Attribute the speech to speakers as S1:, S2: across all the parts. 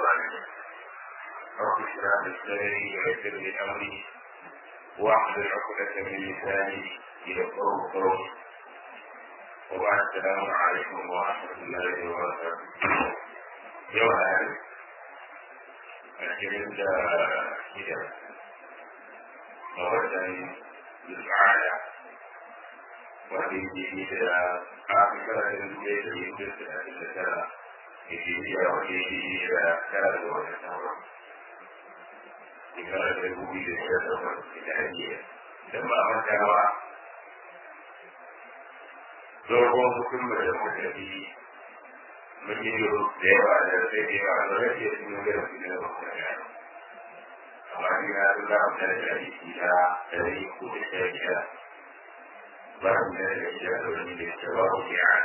S1: العالمين رب اشرح لي صدري ويسر لي امري واحلل عقدة من لساني يفقهوا قولي وبعد السلام عليكم ورحمة الله وبركاته يوم الأحد الكريم ده كده موعدا للسعادة وهذه إلى آخر البيت يمكن أن Nigeria waje da kara da wani sauran. Shekara da dubu da sha takwas da hanyar da ba a mantawa dogon hukumar da muka bi mun yi da yawa da sai da yawa da rage su ne da su ne da kuma gano. Amma ni na sun da amsa da jari na dari ko da sha biyar. Ba su ne da biyar da wani da ya ba ku biya.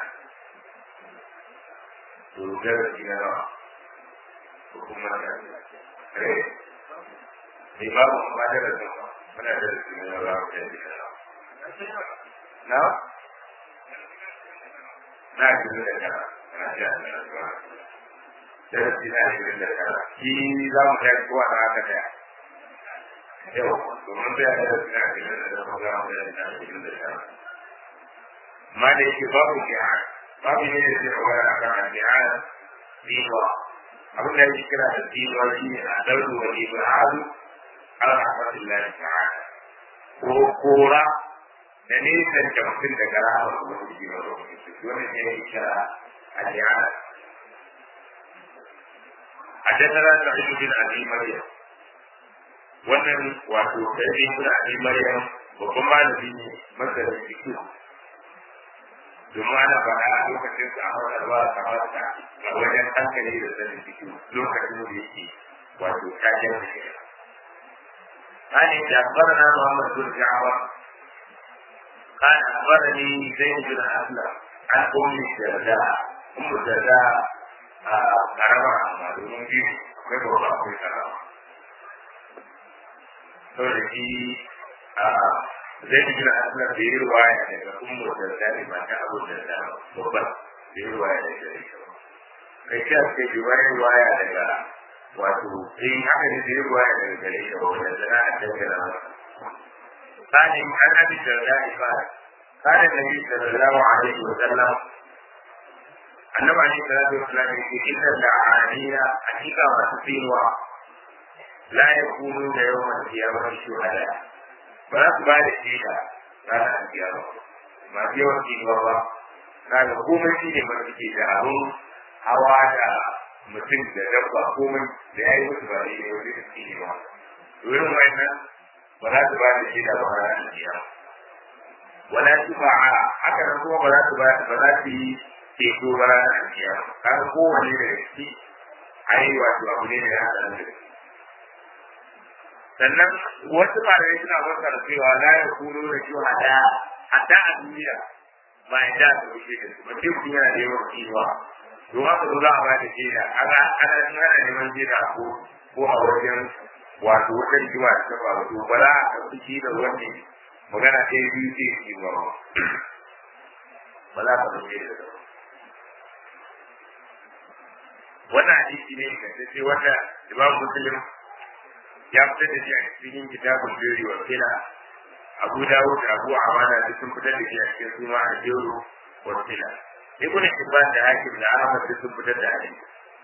S1: to darasi na nawa ko kuma na eh ni ba mu ba darasi ba muna darasi na nawa ba da ni na na ji da kana na ji da kana darasi na ji da kana shi za mu kai kowa na haka da yau to mun da darasi na ji da kana ga mu da ji da kana ma da yake babu jihar babu ne da zai kawai a kan al'ada diwa abin da yake kira da diwa shi ne a daudu wa ibrahim al-rahmatullahi ta'ala ko kora da nisan da mutum daga rahama kuma su ji wani lokaci wani ne ya kira al'ada حدثنا سعيد بن ابي مريم wannan wato sai ibn abi maryam babban malami ne masarin fiqh domin ana faɗa a lokacin da aka karɓa kamar ta a wajen hankali da sanin ciki lokacin da yake wato kajen da shi. Ani da akbarana Muhammad bin Ja'far قال أخبرني زيد بن أسلم عن أم الدرداء أم الدرداء قرأنا ما دون فيه كيف هو أقول كلام فلكي zai ji na asila da yi ruwaya daga ummu da zai mata abu da zai babban da yi ruwaya daga gare shi kai shi ake ji wani ruwaya daga wato in haka ne da yi ruwaya daga gare shi wanda zana a dangana masa sani an abi da zai fara kana da yi sallallahu alaihi wa sallam annabi alaihi salatu wa sallam yake inna da'aniya hakika masu tsinuwa la yakunu da yawan kiyamar shuhada ba za su ba da shaida ranar alkiyama masu yawan tsinuwa ba na ga komai shi ne masu ke da abin hawa da mutum da dabba komai da ya yi musu ba da yau da su ne ba wurin wannan ba za su ba da shaida ba ranar alkiyama wala su ba a haka nan kuma ba za su ba ba za su yi ceto ba ranar alkiyama kaga kowane da shi ai wato abu ne da ya haɗa da shi sannan wasu malamai suna fassara cewa la ya kuno da shi hada hatta a duniya ba ya da su rushe da su mutum kun yana da yawan kiwa don haka zo za a ba da shaida ana ana ana neman shaida ko ko a wajen wato wajen jiwa da kafa wato ba za a ɗauki shi da wani magana ɗaya biyu ce shi ba ba za ka ɗauke da ba wannan hadisi ne ka ce wanda imam muslim ya fitar da shi a cikin kitabun jeri wa kila abu dawo da abu amana da sun fitar da shi a cikin suna a jero wa kila ibn hibban da hakim da ahmad da sun fitar da hadisi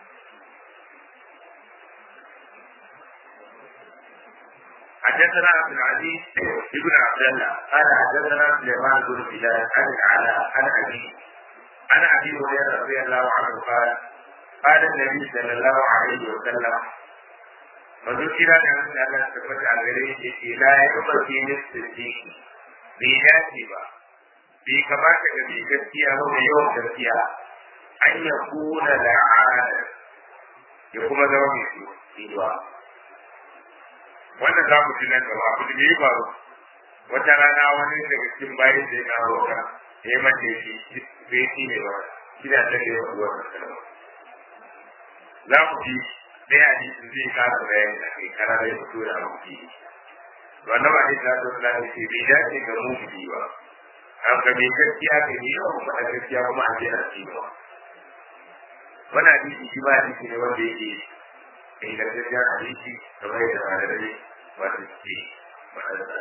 S1: حدثنا عبد العزيز بن عبد الله قال حدثنا سليمان بن بلال عن العلاء عن ابي عن ابي هريره رضي الله عنه قال قال النبي صلى الله عليه وسلم manzo kira da wanda Allah ta tabbata a gare shi ce la ya kuma fi nisfi bai dace ba bai kamata ga mai gaskiya ba mai yawan gaskiya an ya kuna da ya kuma zama mai tsinuwa wannan za mu ci nan gaba abu da ya faru wata rana wani daga cikin bayan da ya roƙa ya yi mace shi bai shi ne ba shi da ta yi wa wannan kalma za mu ji ɗaya hadisin zai kasa bayani a kai kana da ya fito da abu ke wannan ba hadisi na zo na ce bai dace ga mu bi ba an ga mai gaskiya ga ni ba kuma gaskiya kuma an je na ci ba wannan hadisi shi ba hadisi ne wanda yake ingantaccen hadisi kamar yadda malamai wato suke faɗarsa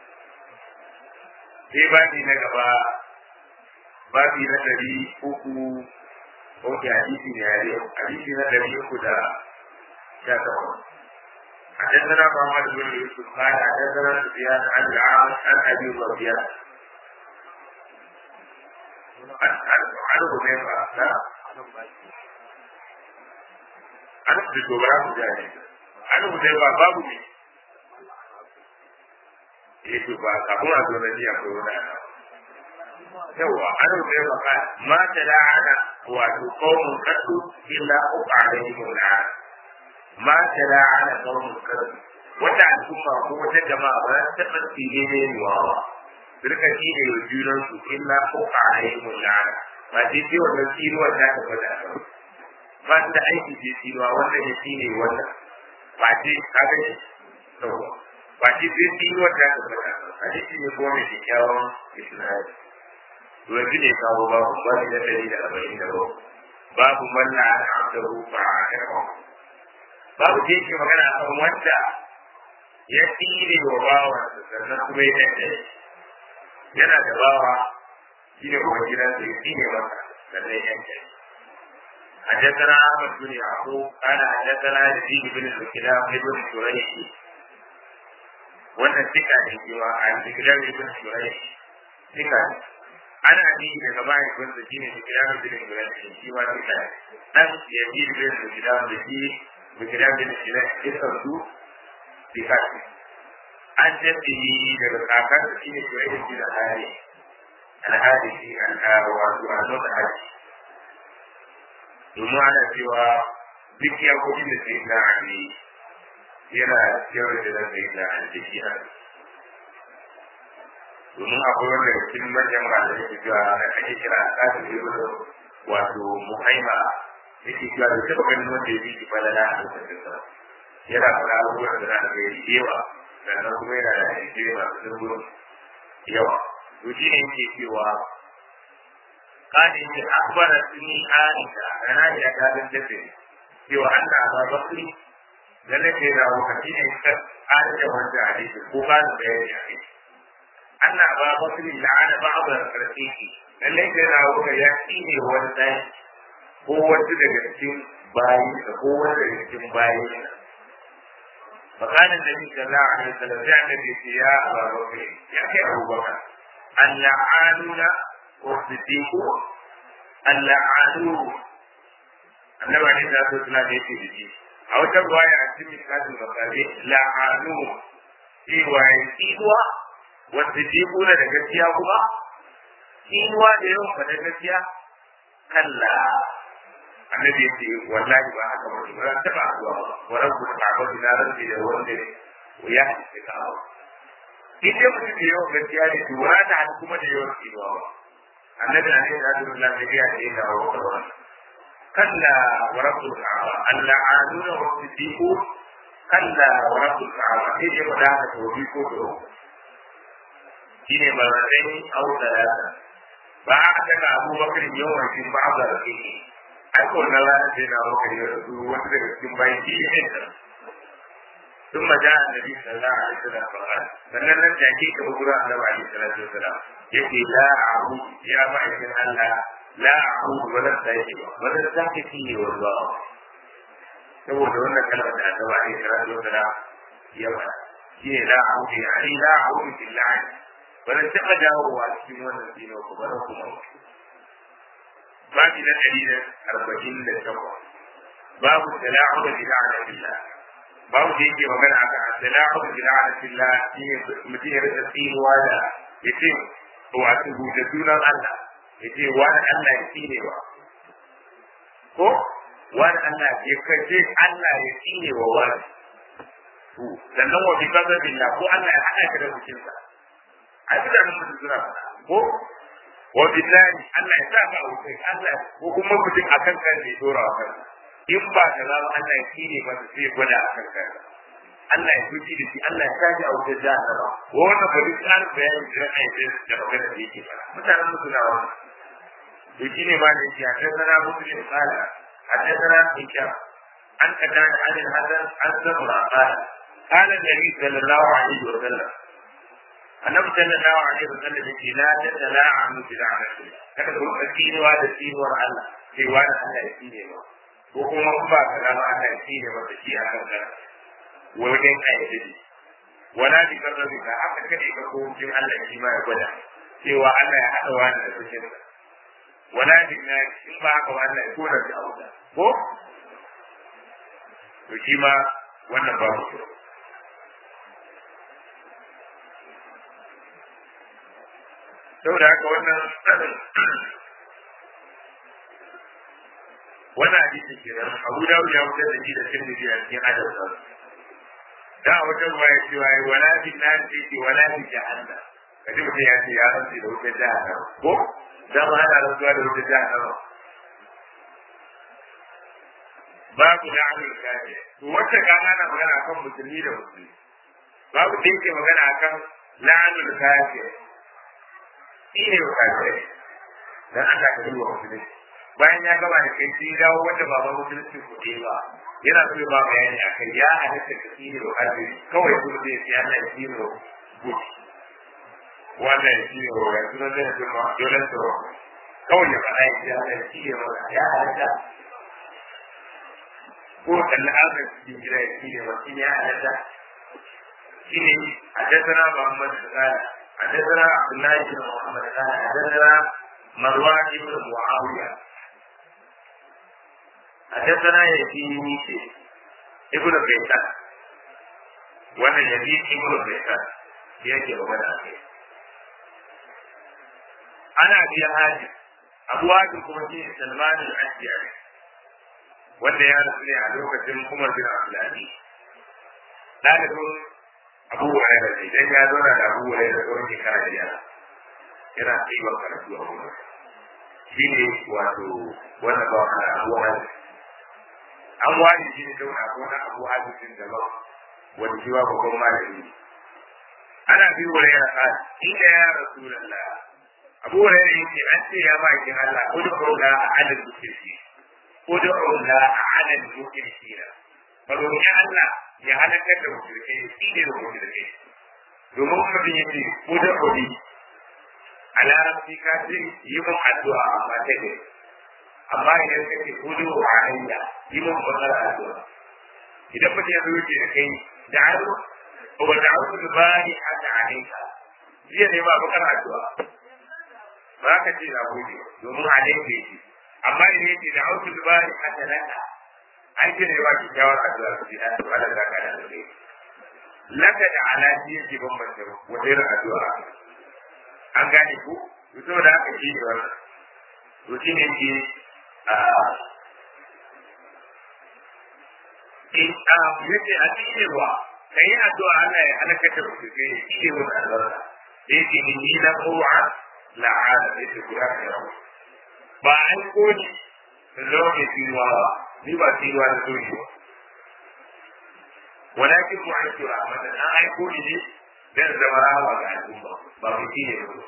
S1: sai babi na gaba babi na ɗari uku ok hadisi ne a yau hadisi na ɗari uku da sha takwas حدثنا محمد بن يوسف قال حدثنا سفيان عن العاص عن ابي ربيعه عن عن حذيفه لا عن ابن جبران مجاهد عن حذيفه باب ne eh to ba kafin a zo na ji akwai wani yawa an rufe maka ma ta la'ana wato qaumun qatu illa uqa alaihim al'an ma ta la'ana qaumun qatu wata al'umma ko wata jama'a ba ta taɓa tsire ne wawa rika shi ne wa junan su illa uqa alaihim al'an ba sai sai wannan tsiruwa ta taɓa da ba su da aiki sai tsiruwa wannan ya shi ne wannan ba sai kaga ne ba shi sai tsiruwa ta taɓa da hadisi ne ko mai kyakkyawan isnadi to yanzu ne kawo babu babu na dari da arba'in da babu babu manna a abdahu fa a karɓa babu da yake magana a kan wanda ya tsire wa bawa sannan kuma ya ɗanɗe yana da bawa shi ne kuma gidansa ya tsire masa sannan ya ɗanɗe حدثنا احمد بن يعقوب قال حدثنا يزيد بن الكلاب بن شريح wannan tika ne cewa a zikirar ibn shuraih tika ne ana bi daga bayan kun da shine zikirar ibn shuraih shi ma tika ne dan ya bi da zikirar da shi zikirar ibn shuraih tika su tika ne an tafi daga kakar da shine shuraih ibn al-hari al-hari shi al-hari wato al haji domin ana cewa duk ya kudin da sai na ali yana yau da zan yi da aljihiya domin akwai wanda cikin manyan masu yake cewa na ake kira kasu ne wato muhaima yake cewa da taɓa ganin wanda ya bi shi falala a lokacin sa yana fara abubuwan da za a ga yawa sannan kuma yana da hadisi masu dimbin yawa to shi ne yake cewa kani ne akbara sunni aisha rana ya ta dan dace cewa Allah ba bakri da nake da wakati ne ta aisha wanda hadisi ko ba da bayani a kai Allah ba bakri la'ana ba'd al-rafiqi lalle da na wuka ya tsine wani dai ko wanda daga cikin bayi da ko wanda daga cikin bayi فقال النبي صلى الله عليه وسلم يا النبي يا ابا بكر يا ابو بكر اللعانون والصديق اللعانون النبي عليه الصلاه والسلام يقول a wata ruwaya a cikin misalin bakare la'anu cewa ya tsinuwa wanda ke kuna da gaskiya kuma tsinuwa da yawan faɗa gaskiya kalla annabi ya ce wallahi ba haka ba ba ran taɓa zuwa ba wa rabbu ta'ala na rabbi da wanda ya hadisi ka hawa idan mutum da yawan gaskiya ne to wani da kuma da yawan tsinuwa ba annabi na ne da Allah ne ya ce da wannan كلا ورب الكعبة اللعانون والصديقون كلا ورب الكعبة إيه يبدا توبيكو shine marratain aw talata ba a daga Abu Bakar yawan cikin ba da rake ai ko na la sai na Abu Bakar ya rubu wanda daga cikin bayan shi ne ثم جاء النبي صلى الله عليه وسلم فقال sannan nan da ke ka gura annabi alaihi salatu wasalam yake la a'u ya ma'aikin Allah la a'udhu wa la ta'ibu wa la ta'tifi wallah saboda wannan kalmar da ta bani kira da wata ya ba shi ne la a'udhu ya ai la a'udhu billahi ba zan taɓa dawowa cikin wannan dino ko ba kuma babu na ɗari da arba'in da takwas babu tala'udu bi la'anatillah babu da yake magana a kan tala'udu bi la'anatillah shi ne mutum ya rika tsinuwa da ya ce wato da sunan Allah ya ce wani Allah ya tsine wa ko wani Allah ya kace Allah ya tsine wa wani to sannan wa bi kaza billah ko Allah ya hada ka da mutum sa a duka nan mutum suna fada ko wa billahi Allah ya sa ka a wuce Allah ko kuma mutum akan kan ne dora wa kansa in ba ka zama Allah ya tsine ba sai gwada akan kansa Allah ya fushi da shi Allah ya kaji a wuce jahannama wannan ba duk tsarin bayanin da ai da magana da yake fara mutanen musu na wannan to shi ne ma da yake haddana muslim kala haddana hisham an kada da alin hasan an sabra qala qala nabi sallallahu alaihi wa sallam annabi sallallahu alaihi wa sallam yake la tatala'anu bi la'nati kada ku tsinuwa da tsinuwar Allah sai wani Allah ya tsine ba ko kuma ba ka da Allah ya tsine ba da shi a kan ka wajen ayyuka wala bi karrabi ka haka kade ka ko jin Allah shi ma ya gwada cewa Allah ya hada wani da cikin wala bi na in ba haka Allah ya kora da auda ko to shi ma wannan ba mu saboda haka wannan wannan hadisi ke nan Abu Dawud ya fitar da shi da Tirmidhi a cikin adab sa da wata ruwa ya ce wai wala bi nar ce wala bi jahannam kaji mutum ya ce ya rantsi da wutar jahannam ko da ma hada rantsuwa da wutar jahannam babu da amul kafir to wacce ka ana magana akan musulmi da musulmi babu da yake magana akan la'anul kafir shi ne kafir dan Allah ka duba musulmi bayan ya gaba da kai sai dawo wanda ba musulunci ku ba yana so ya ba bayani akan ya halatta ka shi ne kafir kawai kuma zai ce Allah ya shi ne gudu wannan shi ne wa yanzu na zai ce ma dole su kawai ya faɗa ya ce Allah ya shi ne ya halatta ko kalli azar cikin gida ya shi ne wasu ya halatta shi ne حدثنا محمد قال حدثنا عبد الله بن محمد قال حدثنا مروان بن معاوية حدثنا يزيد ابن بيتان وانا يزيد ابن بيتان يجي وبدا أنا أبي هاجر أبو هاجر كما سلمان الأشجعي wanda ya rasu ne a lokacin Umar bin Abdulaziz. Ɗalibin Abu Huraira ne, dan ya zauna da Abu Huraira tsawon shekara biyar. Yana tsibar karatu a Umar. Shi ne wato wanda ba wani Abu Huraira. An wani shi ne zauna ko na Abu Hadisin daban wanda shi wa babban malami. Ana bi Huraira ka inda ya rasu lalla. Abu Huraira yake an ce ya ba kin Allah ko da ko da adadin kirki. ادعوا الله على المشركين فروحي الله يا هلك المشركين سيدي المشركين domin mutum yake kuda kudi a larabci ka ce yi mun addu'a amma ta ne amma idan ka ce kudu wa hanya yi mun bakar addu'a idan mutum ya zo yake da kai da aro wa da aro da bani haka alaika jiya ne ba bakar addu'a ba ka ce na gode domin alaika yake amma idan yake da auku dubari a talaka an ce ne ba ki shawar addu'a su ji an tuwa da zaka da dole laka da alaji yake bambanta wata irin addu'a an gane ku to da aka yi da wannan to shi ne ke a in a yace a cikin ruwa kai addu'a Allah ya halaka da ku ke shi ne wannan albarka da yake ni na kowa la'ala da yake guda da yawa ba an kodi da zama mai tsinuwa ba ni ba tsinuwa da soji ba walakin mu an tura a mata an aiko ni ne dan zama rawa ga al'umma ba mu ci ne ba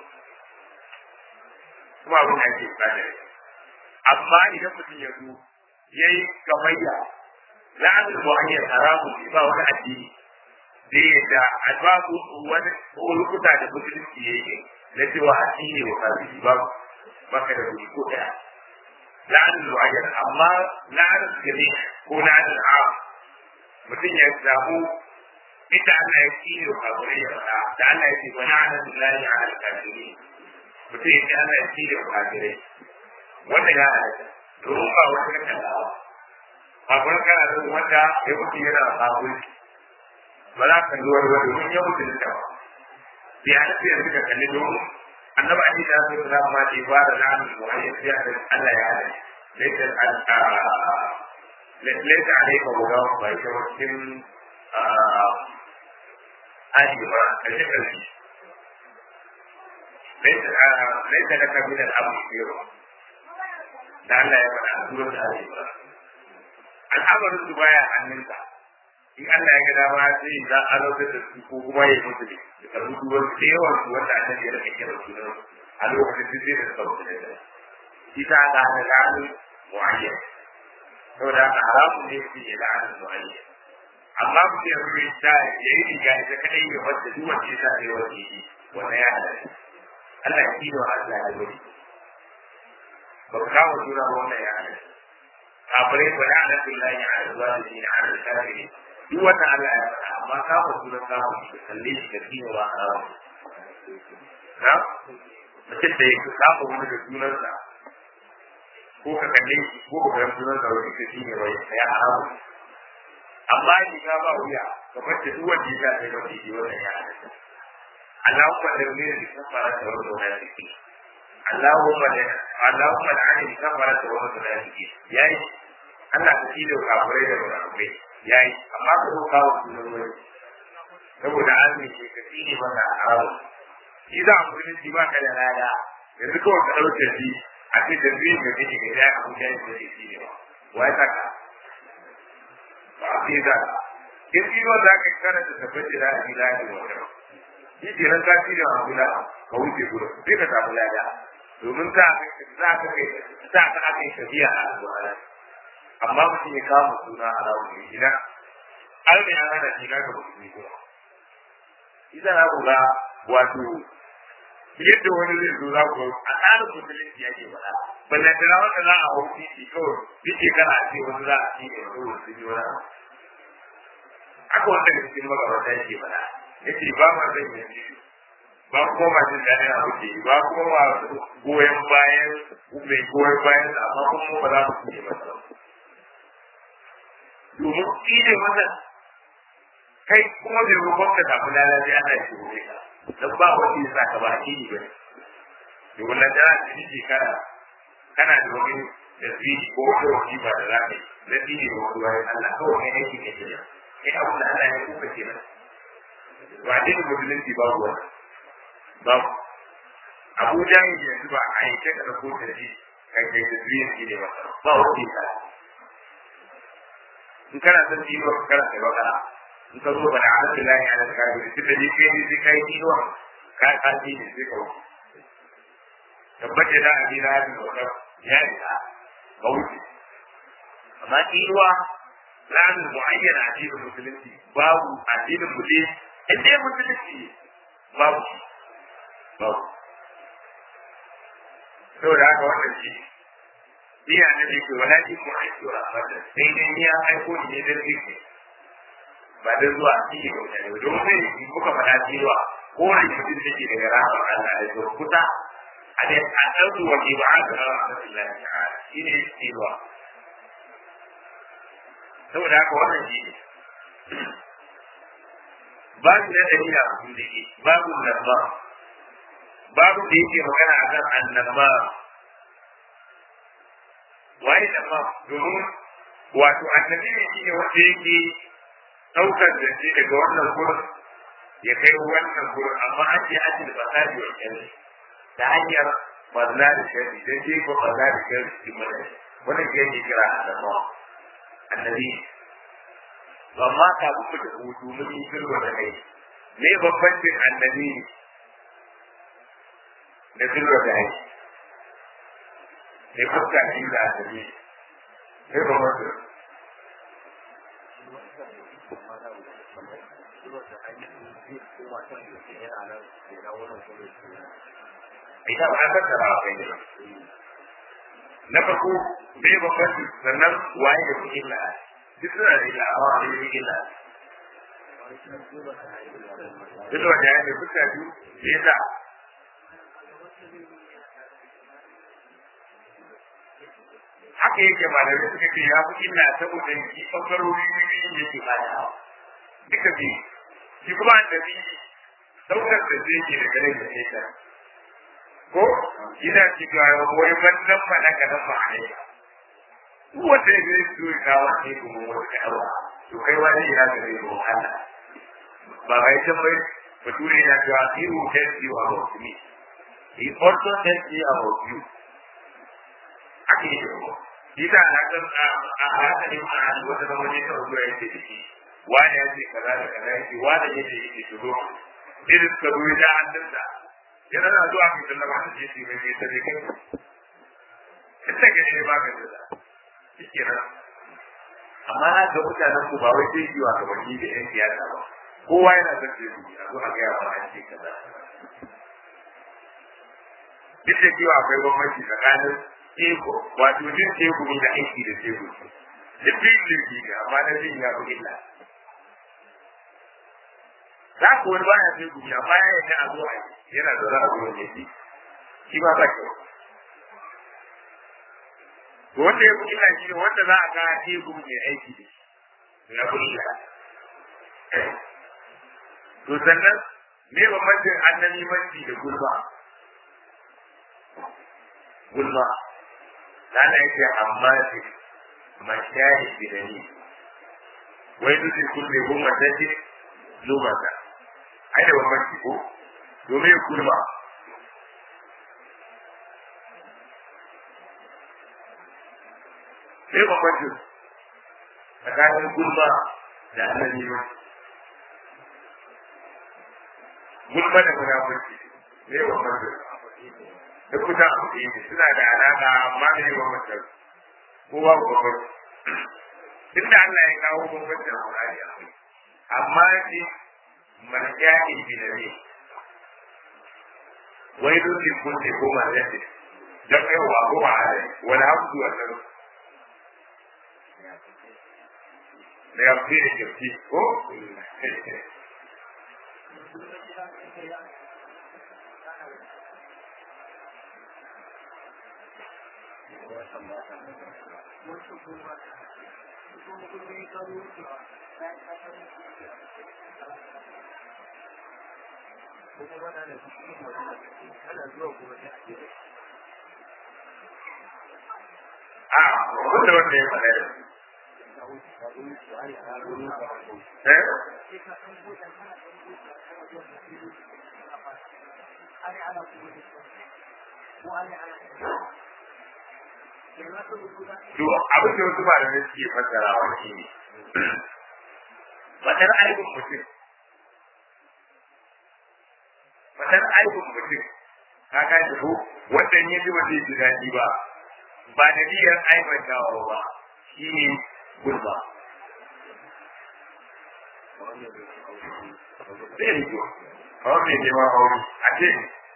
S1: kuma abin da ake tsada amma idan mutum ya zo ya yi gamayya la'adul mu'ayyar haramun ne ba wani addini da ya da albabu wani lokuta da musulunci ya yi na cewa addini wa kafiri ba baka da kuɗi ko ɗaya la'anin mu'ayyar amma la'anin gari ko la'anin a mutum ya samu inda Allah ya ci ne kafirai ya faɗa da Allah ya ce wa la'anin lillahi ala al-kafiri mutum ya ce Allah ya ci ne kafirai wanda ya halatta domin ba wani kan kallawa kafin kana da wanda ya mutu yana kafirci ba za ka zuwa ruwa domin ya mutu da ba ya halatta yanzu ka kalli domin annabi ali da su da ma ce ba da nan mu'ayyad ya da Allah ya hada laysa laysa alayka huda ba ita wakin ali ba kace kace laysa laysa laka min al-amr yaro da Allah ya faɗa surat ali ba al'amarin su baya hannunka in Allah ya ga dama sai za a rautar da su ko kuma ya mutu ne da karbi duwar da yawan su wanda annabi ya rage kira su a lokacin da zai da sauki da shi ta ga da lalu mu'ayyan saboda haka haramun ne su yi la'anar mu'ayyan amma ku ce ruwa ta ya yi riga ita kadai ya wanda duk wanda ya sa sai wanda yi wannan ya halatta Allah ya kino Allah ya wani ba ku kawo juna ba wannan ya halatta kafirai ba da ana tun layi a zuwa da shi na ana da kafiri duk wannan Allah ya faɗa amma kawo juna kawo shi kalle shi ka kino ba haramun na mutum da ya kafa wani da junansa ko ka kalle shi ko ka ga junansa wani ka shi ne bai ya haramun amma ni ka ba wuya kamar da duk wanda ya ga da wani wannan ya halatta Allahumma da ne da kafara da wani munafiki Allahumma da Allahumma da ani kafara da wani munafiki yayi Allah ka kilo kafirai da munafikai yayi amma ka zo kawo sunan wani saboda an ne ke ka tsine maka haramu shi za a musulunci ba ka da lada yanzu kawai ka ɗauke shi a ce da zai ga kake ga ya abu da ya ce shi ne ba wai saka ba a fi za in fi wanda aka kana da tabbaci da ake da ake wata shi ke nan kashi da abu da ka wuce gudu sai ka samu lada domin za ka kai za ka aka yi tafiya a alƙur'ani amma mutum ya kama suna a rawun ne gida an ne an hana shi ga musulmi kuma ita na ku ga wato yadda wani zai zo za ku a tsarin musulunci ya ke faɗa ballantana wanda za a hau titi kawai duk shekara a ce wani za a ci ne wani wasu yi wani aka wanda da cikin magabata ya ke faɗa ya ce ba ma zan yi ba kuma ma jin daɗin abu ke ba kuma ma goyon bayan mai goyon bayan sa amma kuma ba za mu fiye masa domin tsire masa kai kuma bai rubon ka samu lalace ana shi gobe ka dan ba wani ya saka ba addini ba domin nan tana da shi kana kana da wani da zai ko ko wani ba da zaka yi na dini da wani bayan Allah kawai kai aiki ne kenan kai abu da Allah ya kuka kenan ba addinin musulunci ba ruwa ba Abu Jahil yanzu ba a yi kai da ko da shi kai kai da zai yi ne ba ba wani ka in kana son dino kana kai bakara in ka zo bada ala billahi ala kafiri tunda ni kai ni sai kai dino ka ka dini sai ka wuce tabbata da abi na hadin wa ya ita ka wuce amma dinuwa lan muayyana addinin musulunci babu addinin mutum in dai musulunci babu babu saboda haka wannan shi iya na da ke wala ji ko aiki wa abada sai dai ni an aiko ni ne dan zikri ba dan zuwa cikin mutane ba don sai in kuka faɗa cewa ko wani mutum da ke daga rahmar Allah da zuwa kusa a dai a ɗauki wa ke ba a ga rahmatullahi ta'ala shi ne cewa saboda haka wannan shi ne babu na dalila a cikin da ke babu nabba babu da yake magana akan annabba waye da ma domin wato annabi ne shine wanda yake daukar da shi daga wannan gurin ya kai wannan gurin amma an ce an da fasadi wa kyanci ta hanyar barna da shari dan je ko barna da shari cikin mutane wannan shi yake kira annabawa annabi amma ka buku da hutu mun yi sulhu da kai me bambancin annabi da sulhu da kai ne fuska shi da annabi sai ba mutu ita ba a tattara a kai na farko bai babban sannan waye da kuke illa duk suna da illa amma a yi illa duk da wanda ya ne fuska biyu ya sa haka yake malamai suka ce ya fi illa saboda shi ɓangarori biyu yake bada duka biyu shi kuma annabi saukar da zai ke da gare da nesa ko ina cewa wai wannan ba na ganin ba a yi wanda ya zai so ya kawo ne kuma wata yawa to kai wani ina ga zai zo Allah ba ga ita bai bature yana cewa he will tell you about me he also tells you about you ake yi ko ita na kan a haka ne a wata zama ne ta zuwa yake da shi wani ya ce kaza da kaza yake wani ya ce yake shigo irin suka zo ya an dinda yana na zuwa mai sallama da jeshi mai mai ta ne kai ita ga ne ba ga da shi kenan amma na ga mutanen ku ba wai sai yiwa gabanni da yan siyasa ba kowa yana son sai ku a zo a gaya wa an ce kaza duk da cewa akwai bambanci tsakanin teku wato jin teku ne da aiki da teku duk biyu jirgi ne amma na jin ya fi illa za ku wani baya teku ne amma ya yi a zo a yi yana da za a zo ne shi ba ba kyau wanda ya fi illa shi ne wanda za a ga teku mai aiki da shi ya fi illa to sannan me bambancin annabimanci da gulma gulma lana yake amma ce mashayi bidani wai duk kulle goma ta ce lumata ai da bambanci ko domin gulma sai bambancin tsakanin gulma da annabimanci gulma da munafurci ne wa mutum da kusan abu ɗaya ne suna da alaƙa amma ne wa mutum kowa ku babbar inda Allah ya kawo bambanci a Qur'ani akwai amma shi marjani bi da ne wai dole kun ce ko marjani dan yawa ko ba a wani hamdu wannan da ya fi da kirki ko a wanda wanda ya faɗa eh To abin da wasu malamai suke fassarawa shi ne. Fatar aibin mutum. Fatar aibin mutum. Ka kaji ko wanda ya ji ba zai ji daɗi ba. Ba da niyyar aibantawa ba. Shi ne gulba. Zai yi ko. Kawai mai neman aure. A ce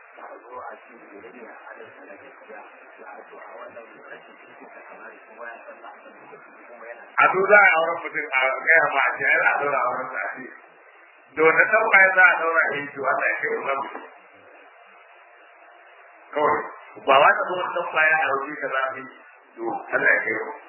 S1: a to za a auren mutum a gaya ma a ce ai za a daura auren sa a ce da wanda tabba ya za a daura a yi to Allah ya kai wa mutum kawai ba wa ta zo wani tabba ya aure ka za a yi to Allah ya kai wa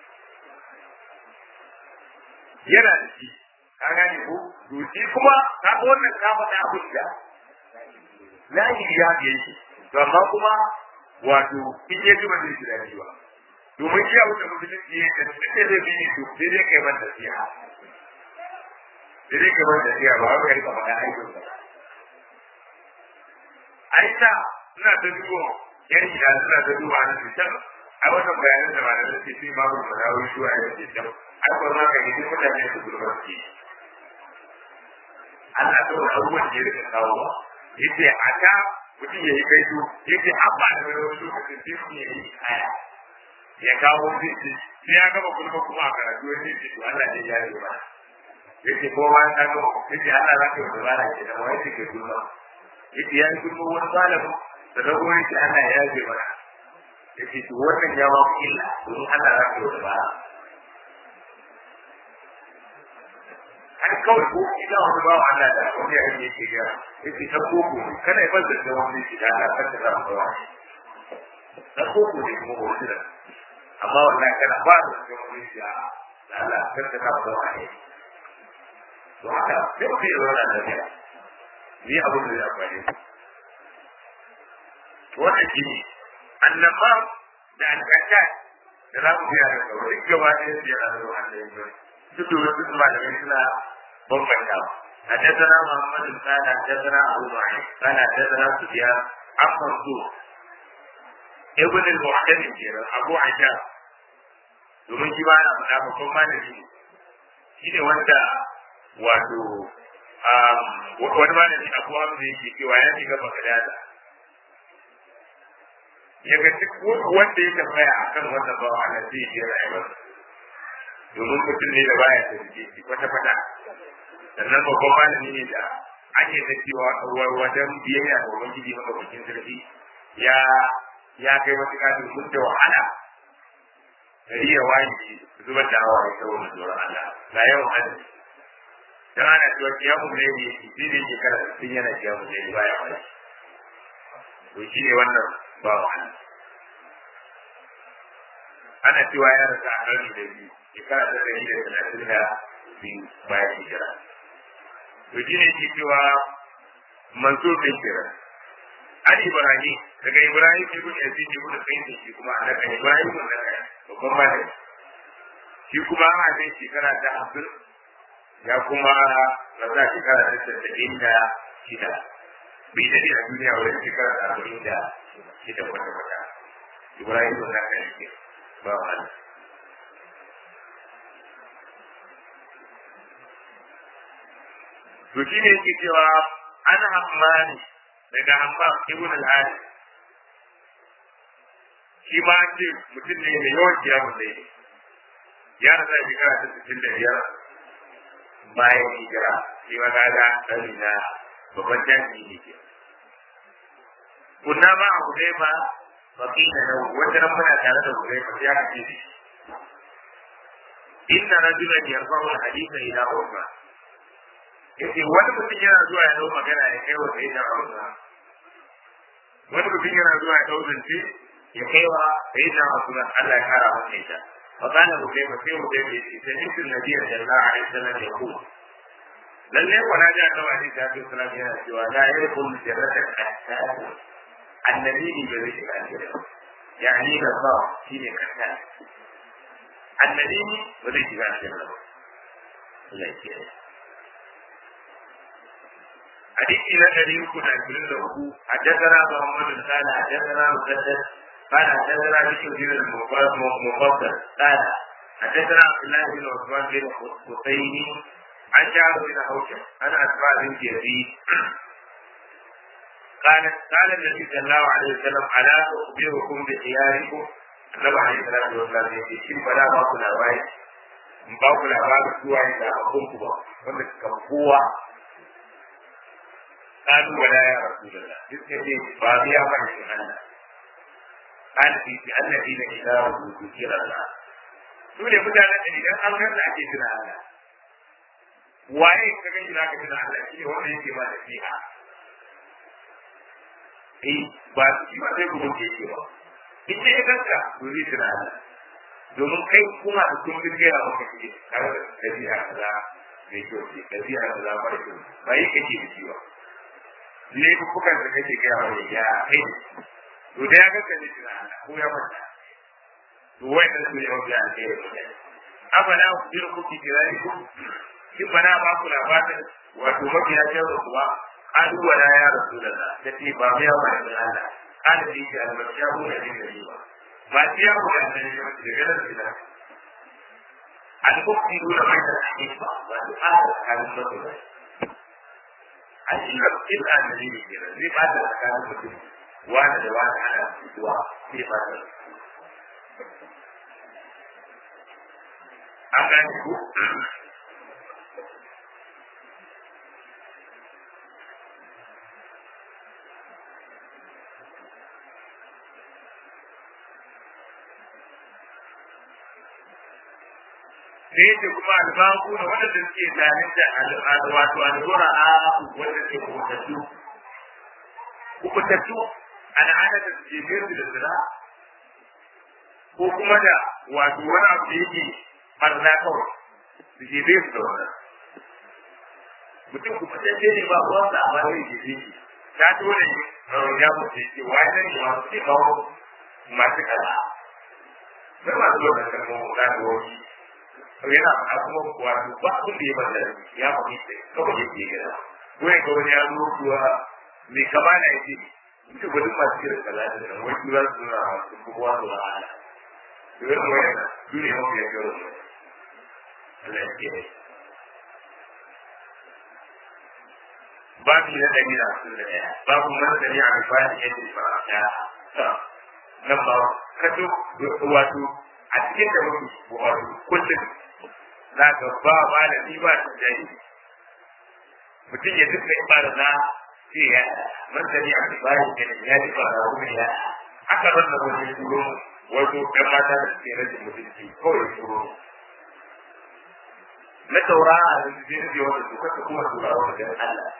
S1: yana da shi ka gane ko to shi kuma ka ga wannan ka faɗa hujja na yi ya ga shi to amma kuma wato in ya ji ba zai ji daɗi ba domin iya wuce musulunci ya da duk da zai bi to sai dai kai man nasiha sai dai kai man nasiha ba wai rika faɗa aikin ba aisha suna ta dubo yan ida suna ta duba na cutar a wannan bayanan da malamai ce sai babu mazawai shuwa ya ce can ai ko ma kai duk mutane su gurbar ki Allah ta wani abubuwan da ya rika kawo ba yace a ta mutum ya yi kaito yace abba da wani lokacin sai mutum ya yi kaya ya kawo zai sai ya gama kulma kuma a karatu ya ce to Allah ne ya yi ba yake ko ma ta ga yake Allah za ka yi dabara ke da wani ke kulma yake ya yi kulma wani malamu da da wani ke Allah ya yi ba yake to wannan ya ba ku illa domin Allah za ka yi dabara har kawai ko ina wani bawa Allah da wani ya yi yake gara yake ta koko kana yi bazar da wani shi da Allah kan da za mu ba ta koko ne kuma wani da amma wallahi kana ba da cikin wani shi a Allah kar ka kafa da wani to haka sai ku yi wannan da ne ni abin da ya amfani to wannan shi ne annaba da alƙata da za mu biya da kawai duk gaba ɗaya su yana da wannan yanzu duk da wasu kuma da suna bambanta حدثنا محمد قال حدثنا ابو معين قال حدثنا سفيان عن منصور ابن المعتمد kenan abu aisha domin shi ba na faɗa babban malami ne shi ne wanda wato wani malami abu hamza yake cewa ya shiga bagadada ya ga duk wanda ya tambaya a kan wannan bawa na zai je rayuwar domin mutum ne da baya da jiki kwata kwata sannan babban malami ne da ake da cewa wajen biyayya ga ubangiji madaukakin sarki ya ya kai wasu kafin mun da wahala gari ya wani zubar da hawa ya kawo tsoron Allah ga yawan hadisi dan ana cewa kiyamu ne ne shi ne ke kara sun yana kiyamu ne baya wani to shi ne wannan ba wahala ana cewa ya rasa a ƙarni da biyu shekara ta ɗari da talatin da biyu bayan hijira to shi ne ke cewa mansur bin kira an ibrahim daga ibrahim ibn yazid ibn sayyid shi kuma a daga ibrahim ibn daga babban malami shi kuma a zai shekara ta hamsin ya kuma rasa shekara ta tasa'in da shida bai daɗe a duniya wajen shekara ta arba'in da shida kwata-kwata ibrahim ibn daga shi ba wahala to shi ne yake cewa an hammani daga hammam ibn al-hadi shi ma ce mutum ne mai yawan kiyamun da ya rasa shekara ta sittin da biyar bayan hijira shi ma na ga ɗari na babban jami'i ne ke kunna ma a hudai ma baki da nau wata nan muna tare da hudai ma ya kace shi inna rajulan yarfa'u al-haditha ila umma yace wani mutum yana zuwa ya dau magana ya kai wa sai da Hausa wani mutum yana zuwa ya dau zance ya kai wa sai da Hausa Allah ya kara masa ita fa kana rubai ba sai rubai ya ce sai mutum nabi sallallahu alaihi wasallam ya ku lalle wala da annabi alaihi salatu wasallam yana cewa la yakun jarratan ahsan annabi ne bai rike aljanna yani da ba shine kasa annabi ne ba zai shiga aljanna ba Allah ya kiyaye حديث إلى الذي يكون عشرين له حدثنا محمد قال حدثنا مسدد قال حدثنا بشر بن المفضل قال حدثنا عبد الله بن عثمان بن حسين عن شعب بن حوشب عن أسماء بنت يزيد قالت قال النبي صلى الله عليه وسلم ألا أخبركم بخياركم النبي عليه الصلاة والسلام يقول شن فلا باكو لاباري in ba ku labarin zuwa yin zaɓaɓɓun ku ba wanda suka kowa قالوا ولا يا رسول الله يسكتي فاضيا من الله قال في الذين إذا ذكر الله سورة متعلقة إذا أمر لا تجرى الله waye ka ga ina ka tuna Allah shi wanda yake ma da fiha eh ba shi ba sai kuma ke ce ba in dai ka kanka to zai tuna Allah domin kai kuma da kun bin gaya maka ce kar da fiha kaza mai kyau ce da fiha kaza ba kyau ba yi kake da shi ba laifukan da kake gaya wa ya kai to da ya ga kaje tuna Allah ko ya manta to wannan su ne wanda ya kai da afala ku jira ku ki kirari ku kin bana ba ku labarin wato mabiya ce da kuwa an wala ya rasulullah da ce ba mai yawa da Allah an da yake albarka ku da din gari ba ba ce ya ku da ne da ganin da an ku ki dole mai da shi ba ba da kan da ku a shi da kin an da ne ke zai ba da tsakanin mutum wani da wani ana fituwa sai ba da an gane ku da yake kuma albaku da wanda suke zalunta al'adu wato al'ura a wanda ke kubutattu kubutattu al'ada da suke biyar da zira ko kuma da wato wani abu da yake barna kawai su ke biyar da wannan mutum kubutacce ne ba wanda a ba zai ke shi ta dole ya mutu ce wani ne masu ke kawo masu kala. Sai masu wannan kalmomin na da wani yana a kuma kuwa ba abin da ya bada ya faɗi sai kawai ya ke gida ko ya ga wani ya zo kuwa mai kama na yake ita gudun masu kira salati da wani tura su na masu kuwa su na ala to yana wani na su ne mafi ya gero su Allah ya ke babu na ɗari da hamsin da ɗaya babu man sani a rifani yadda ba ya nan ba kato wato a cikin da muke wato kullum za ka ba malami ba ta jari mutum ya duka ibada na sai ya man sani a bayan kenan ya ji ba da kuma ya aka rasa wani turo wato ɗan mata da suke rage mutunci kawai turo na taurara da su je rage wanda su kasa kuma turawa wajen Allah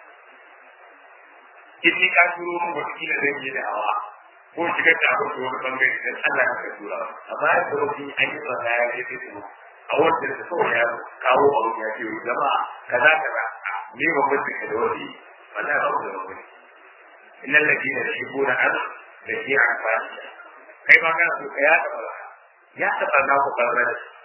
S1: in ni ka turo mu wata kila zai yi da hawa ko shigar da abin da wani bangare dan Allah ka tura amma ya tsoro shi an yi tsada ya ce su a wanda da kawai ya kawo abu ya ce jama'a kaza kaza me ba mutum da wani wala ba da wani innal ladina yashibuna an da shi a fashi kai ma kana so ka ya taba ya taba na ku karbar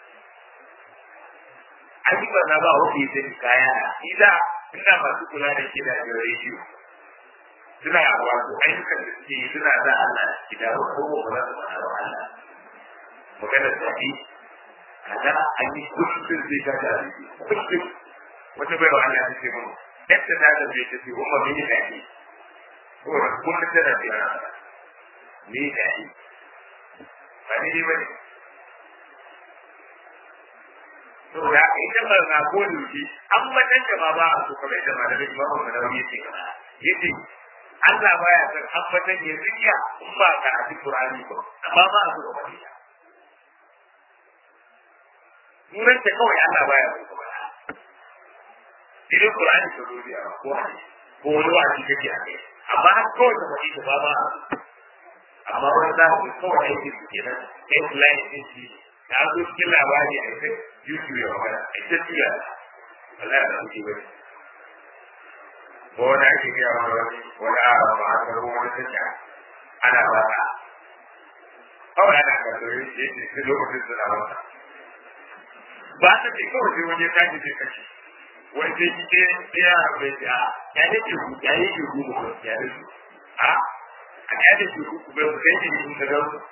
S1: ai ba na ba wani sai kaya idan ina masu kula da shi da rediyo suna wato ayyukan da suke yi suna za Allah idan ko ba za su fara wa Allah magana da shi kaza an yi kullum zai ga da kullum wata bai wa Allah ta ce mun yadda na da zai ta ce umma mini da shi ko kullum tana da yana ni da shi ba ni ne bane to da ita ba na ko duki an wannan da ba ba a so kamar da malamin imamu manawi yake yace Allah baya san ambatan ya zikiya in ba ka a cikin Qur'ani ba amma ba a so ba ita Nuran ta kawai Allah baya so ba Idan Qur'ani ta zo da ko ko wani wani kake a kai amma har kawai ta faɗi ta ba ba amma wani za ku kawai aiki su kenan headline din shi da zo cikin labari a ita YouTube ya magana a ita tiya Allah ya ɗauki wani ko wani ake gaya wa wani wani ara ba a karbo wani sanya ana ba ta kawai ana karbo yin shi yake sai lokacin suna wata ba ta ce kawai sai wani ya tashi sai kashi wani sai shi ke tsaya a bai ce a ya ne ke ku ya ne ke ku ku ya ne ku a a ya ne ke ku ku bai ku sai ke ku ka ga ku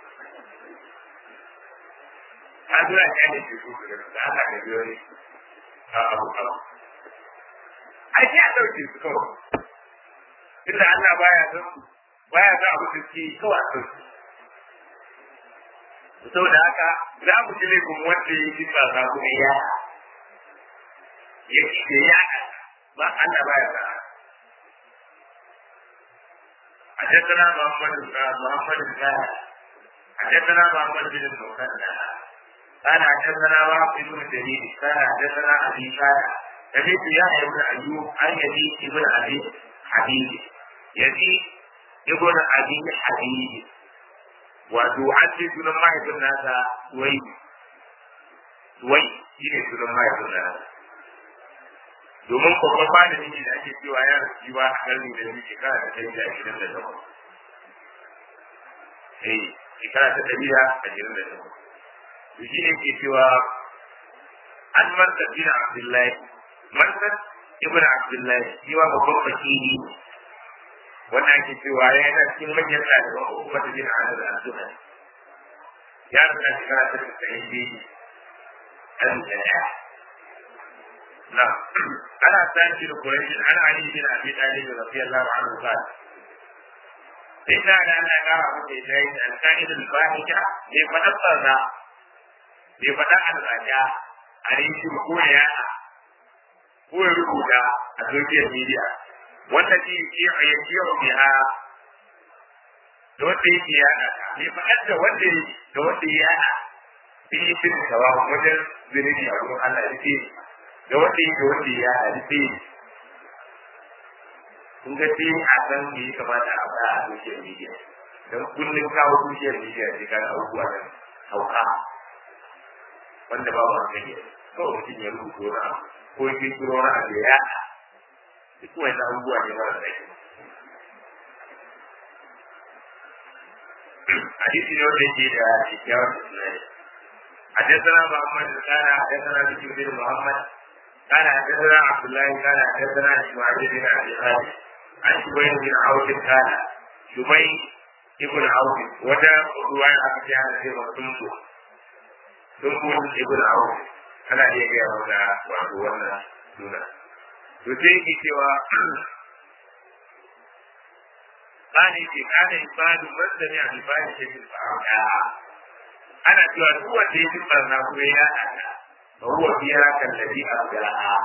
S1: ta zo a ya ne ke ku ka ga da ana ka biyo ne a abu abu ai sai a ɗauke su kawai tunda Allah baya son baya son abu da suke kawai a ɗauke saboda haka za mu ji laifin wanda ya ji tsasa kuma ya ya ci da ya ba Allah baya son حدثنا محمد محمد بن حدثنا محمد بن المثنى قال حدثنا وهب بن جرير قال حدثنا ابي قال سمعت يحيى بن ايوب عن يزيد بن ابي حبيب يزيد ابن ابي حبيب وتعدي سنن ما يكون هذا سوي سوي shine sunan mahaifin nasa domin babban malami ne da ake cewa ya rasu ba a karni da biyu shekara ta ɗari da ashirin da takwas eh shekara ta ɗari da ashirin da takwas to shi ne ke cewa an manta bin abdullahi Mansur ibn Abdullahi shi ma babban fakiri wanda ake cewa ya yana cikin manyan ɗaliban hukumar bin Anas al-Zuhri ya rasa shekara ta tsayin biyu ɗan ɗaya na ana sani da Quraysh ana Ali bin Abi Talib radiyallahu anhu qala sai da da Allah ya kara masa da yi al-qaid al-fahija bai faɗa tsarra bai faɗa al-raja a rikin ko ya ko ya rubuta a social media wanda ke yi a yanki yau biha da wanda yake yada ne faɗar da wanda da wanda ya yada sun yi fin kawa wajen zunubi a wurin Allah ya ce da wanda yake da wanda ya yada ce kun ga sai a san me ya kamata a faɗa a social media don kullum kawo social media ce kan abubuwa da hauka wanda ba ba gani kawai mutum ya rubuta na ko shi kiro na abu ya duk wani abubuwa ne mara da hadisi ne wanda yake da kyakkyawar tunani حدثنا محمد كان حدثنا بشر بن محمد كان حدثنا عبد الله كان حدثنا اسماعيل بن ابي خالد عن شبيب بن عوف كان شبيب ابن عوف وده روايه ابي عن في مسلم سنبل ابن عوف ana iya gaya mana wato wannan suna to sai yake cewa bani ce kana ibadu masani a ibadi ce bil fa'ala ana cewa duk wanda ya ji barna kuma ya haɗa fa huwa fiha kallabi abda'a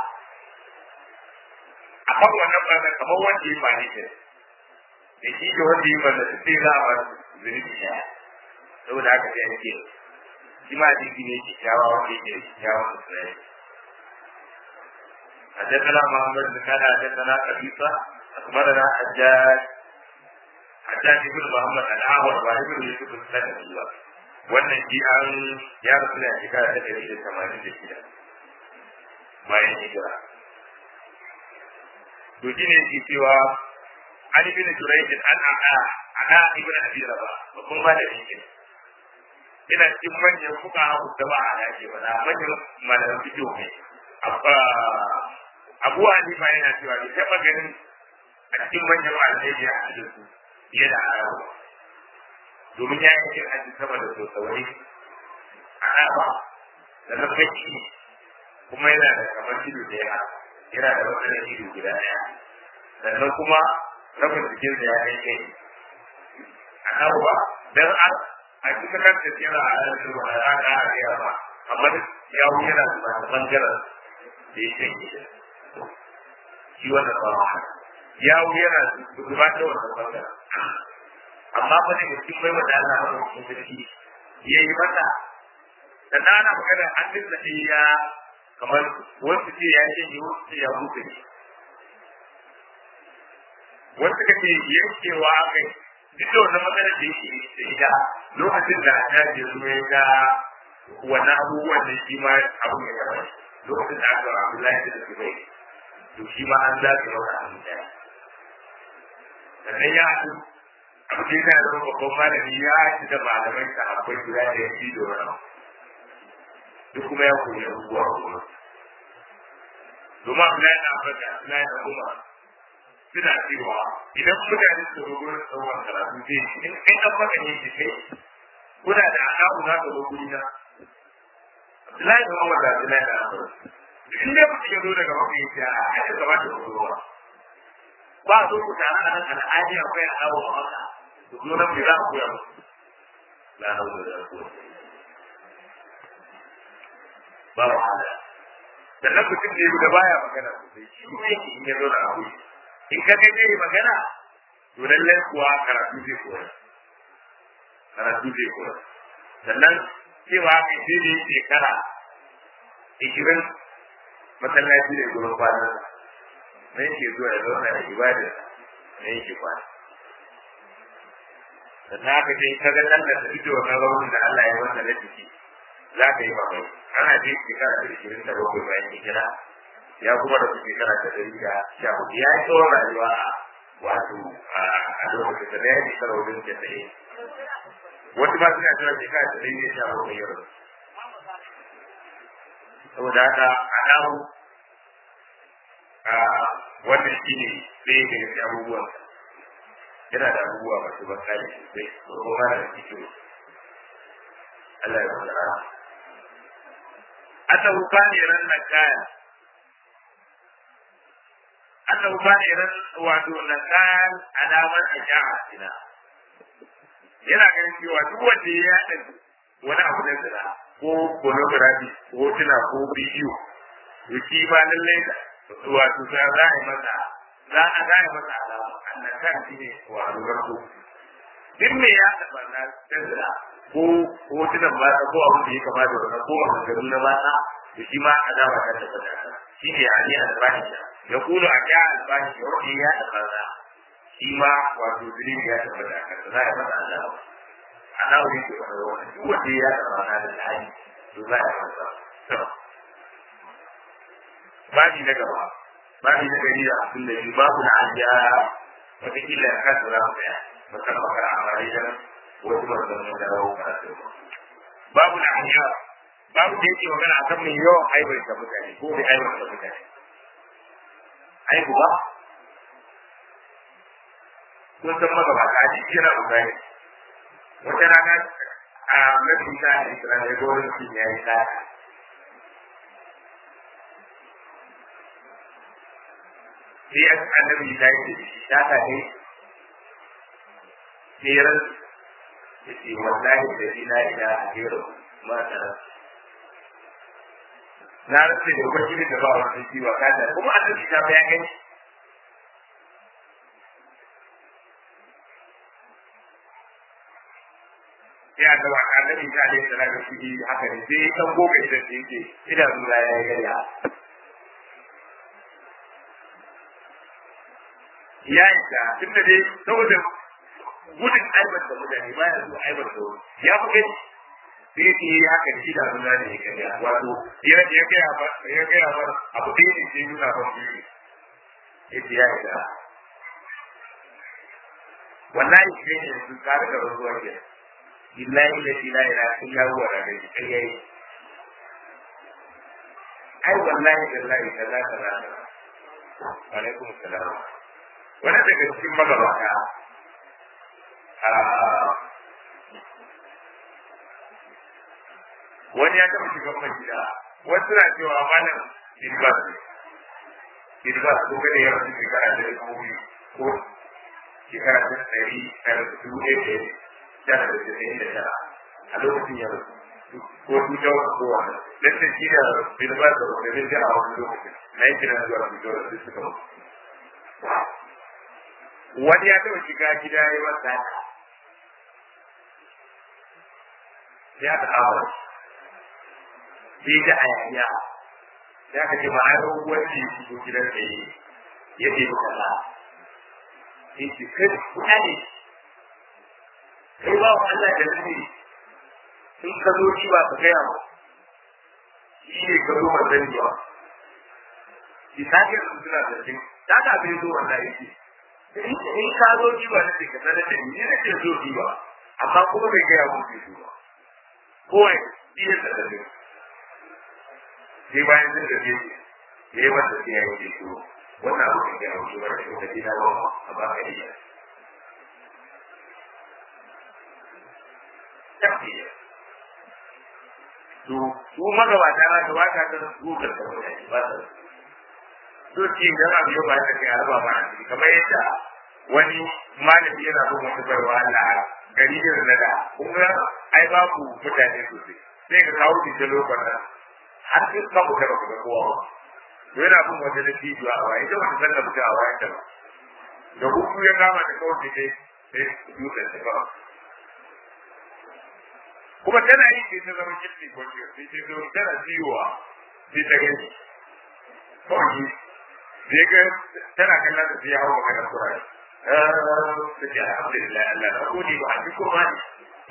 S1: a kan wannan barna kamar wanda ya ba ne da da shi da wanda ya barna sai za a ba zunubi ya saboda haka sai ake shi ma hadisi ne kyakkyawa wanda yake da kyakkyawan musulmai حدثنا محمد بن كان حدثنا قبيصة أخبرنا حجاج حجاج بن محمد الأعور وابن يوسف السلمي wannan shi an ya rasu ne a shekara ta ɗari da tamanin da shida bayan hijira to shi ne ke cewa an ibn jurayj an a'a ana ibn abi raba babban malami ne ina cikin manyan fuka da ba a dace ba na manyan malaman fito ne abu hanifa yana cewa bai taɓa ganin a cikin manyan malamai da ya haɗu su fiye da arabu domin ya yi cikin aji sama da sosai a ɗaba da na baki kuma yana da kamar ido da ya yana da matsalar ido guda ɗaya sannan kuma rabin jikin da ya kai kai a ɗaba don an a cikin kan tafiya a yanzu ba a ɗaga a gaya ba amma ya wuce yana da bangaren da ya kai shi wannan ba ya wuce yana zuba da wannan bangaren amma ba ne cikin bai wa dana a cikin sarki ya yi mata da dana magana an dinga ya kamar wasu ce ya ce wasu ce ya buɗe ne wasu ka ce yankewa kai duk da wannan matsalar da yake da ita lokacin da ta je zuwa ya ga wannan abubuwan da shi ma abu ya gaba lokacin da aka Abdullahi da Zubair to shi ma an zaɓi masa abin daya sannan ya haɗu abu da yana zama babban malami ya ci da malamai ta akwai guda da ya fi da wani duk kuma ya koyi abubuwa kuma domin Abdullahi na Afirka Abdullahi na Umar suna cewa idan mutane su zo gurin tsawon karatu zai in kai an maka ne ki kai kuna da alaƙu za ka zo guri na Abdullahi da Umar da Abdullahi da Afirka in dai mutum ya zo daga mafi ya a ake gaba da kusurwa ba a zo ku tare a nan al'adi akwai a kawo a maka ku zo nan bai za ku koya musu la hawla wala quwwata ba wahala sannan mutum ne da baya magana sosai shi ne yake in ya zo da abu in ka kai zai magana to lallai kuwa karatu zai koya karatu zai koya sannan cewa kai sai da shekara ishirin masallaci ne gurin kwanan na yake zuwa ya zauna da ibada na yake kwana sannan aka ce ka ga nan da ta fito wa raunin da Allah ya wanda na jiki za ka yi mamaki ana je shekara da ishirin da bakwai bayan hijira ya kuma da shekara ta ɗari da sha hudu ya yi tsawon rayuwa a wato a lokacin da na yi shekara wajen da ɗaya wasu ma suna cewa shekara ta ɗari da sha bakwai yau saboda haka a namu wannan shi ne ɗaya daga cikin abubuwan yana da abubuwa masu ban kare sosai ko kuma da cikin Allah ya fara annahu kana ran nakaya annahu kana ran wato nakaya alamar aja'a ina yana ganin cewa duk wanda ya yada wani abu da zira ko pornography ko tuna ko bidiyo to shi ba lallai wato za a yi masa za a za a yi masa alama annakan shi ne wato garko duk me ya taɓa na zira ko hotunan mata ko abin da ya kama da wannan ko abin da na mata da shi ma a dama ta tabbata shi ne ali al-bahisha ya kulu a ya al-bahisha wanda ya tabbata shi ma wato zulmi ya tabbata a kansa za a masa Allah ana wuri ke wani wani duk wanda ya tabbata da tsari to za a masa babi na gaba babi na gari da abin da shi babu na ajiya wata kila ya kasa za mu tsaya musamman makara a mara wasu manzannin da rawu karatu babu da hanya babu da yake magana a kan mai yawan aibar da mutane ko mai aibar da mutane aibu ba kun san magabata a cikin yana bukari wata rana a mafi ta a islam ya gori mutum ya yi tsara sai a annabi ta yi da shi ta ta ne sai yace wallahi da ila ila ajiro ma tara na rasa da ubangiji da ba wani ciwa kada kuma annabi ta bayan gani ya ga wa annabi ta alaihi salatu shi haka ne sai dan gobe da yake ina zuwa ya yi gariya ya yi ta tun da dai saboda gudun aibar da mutane ba ya zo aibar da wani ya fi gani sai ya yi haka shi da zuwa ne ya gariya wato ya ya gaya ba ya gaya ba abu da yake sai nuna ba shi ne ya ce ya yi ta wallahi shi ne su kare da ruwa ke billahi la ilaha illa sun ya ruwa da gari kai yayi ai wallahi billahi kaza kaza alaikum assalam wani daga cikin magabata wani ya taɓa shiga mai gida wasu na cewa malam idbas idbas ko kada ya rasu shekara da dubu ko shekara ta ɗari a dubu ɗaya da tara da tasa'in da tara a lokacin ya rasu ko su jawo ko wani lantar shi da idbas da wani zai jira a wani lokacin na yi kira zuwa su jawo da suka mutu wani ya taɓa shiga gida ya yi masa ya ta awa sai da ayaniya ya ka ce ma'aikon wanda ya shigo gidan da ya ya ce maka ba sai ce kai kuɗa ne kai ba wa Allah da zai in ka zo shi ba ka gaya ba shi ne ka zo ba zan ba shi ta ke su suna da shi ta ka bai zo wannan yake in ka zo ji ba nake ka sanar da ni ne ke zo ji ba amma kuma bai gaya mun ke zo ba kowai iya da dare sai bayan sun gaje ya yi masa sai ya yi ke wannan abu da ya wuce wanda shi da gida ba a ba ka iya tafiya to su magabata na gaba ka ta su ka ta ba ta so ce dan abu ya ba ta kai alba ba kamar yadda wani malami yana bin wata barwa Allah gari da na da kuma ai babu mutane sosai sai ka kawo ki lokacin nan har sai ka buga ba ga kowa ba to yana bin wata da bidiyo a waye ita wata sallar buga a waye ta ba da hutu ya kama da kawai sai sai dutsen ta ba kuma tana yi sai ta zama kirki kwanci sai ta zo tana ziyowa sai ta gani kawai sai ga tana kallon da sai ya hau maganar kurare suke alhamdulillah Allah na gode ba a ji kurma ne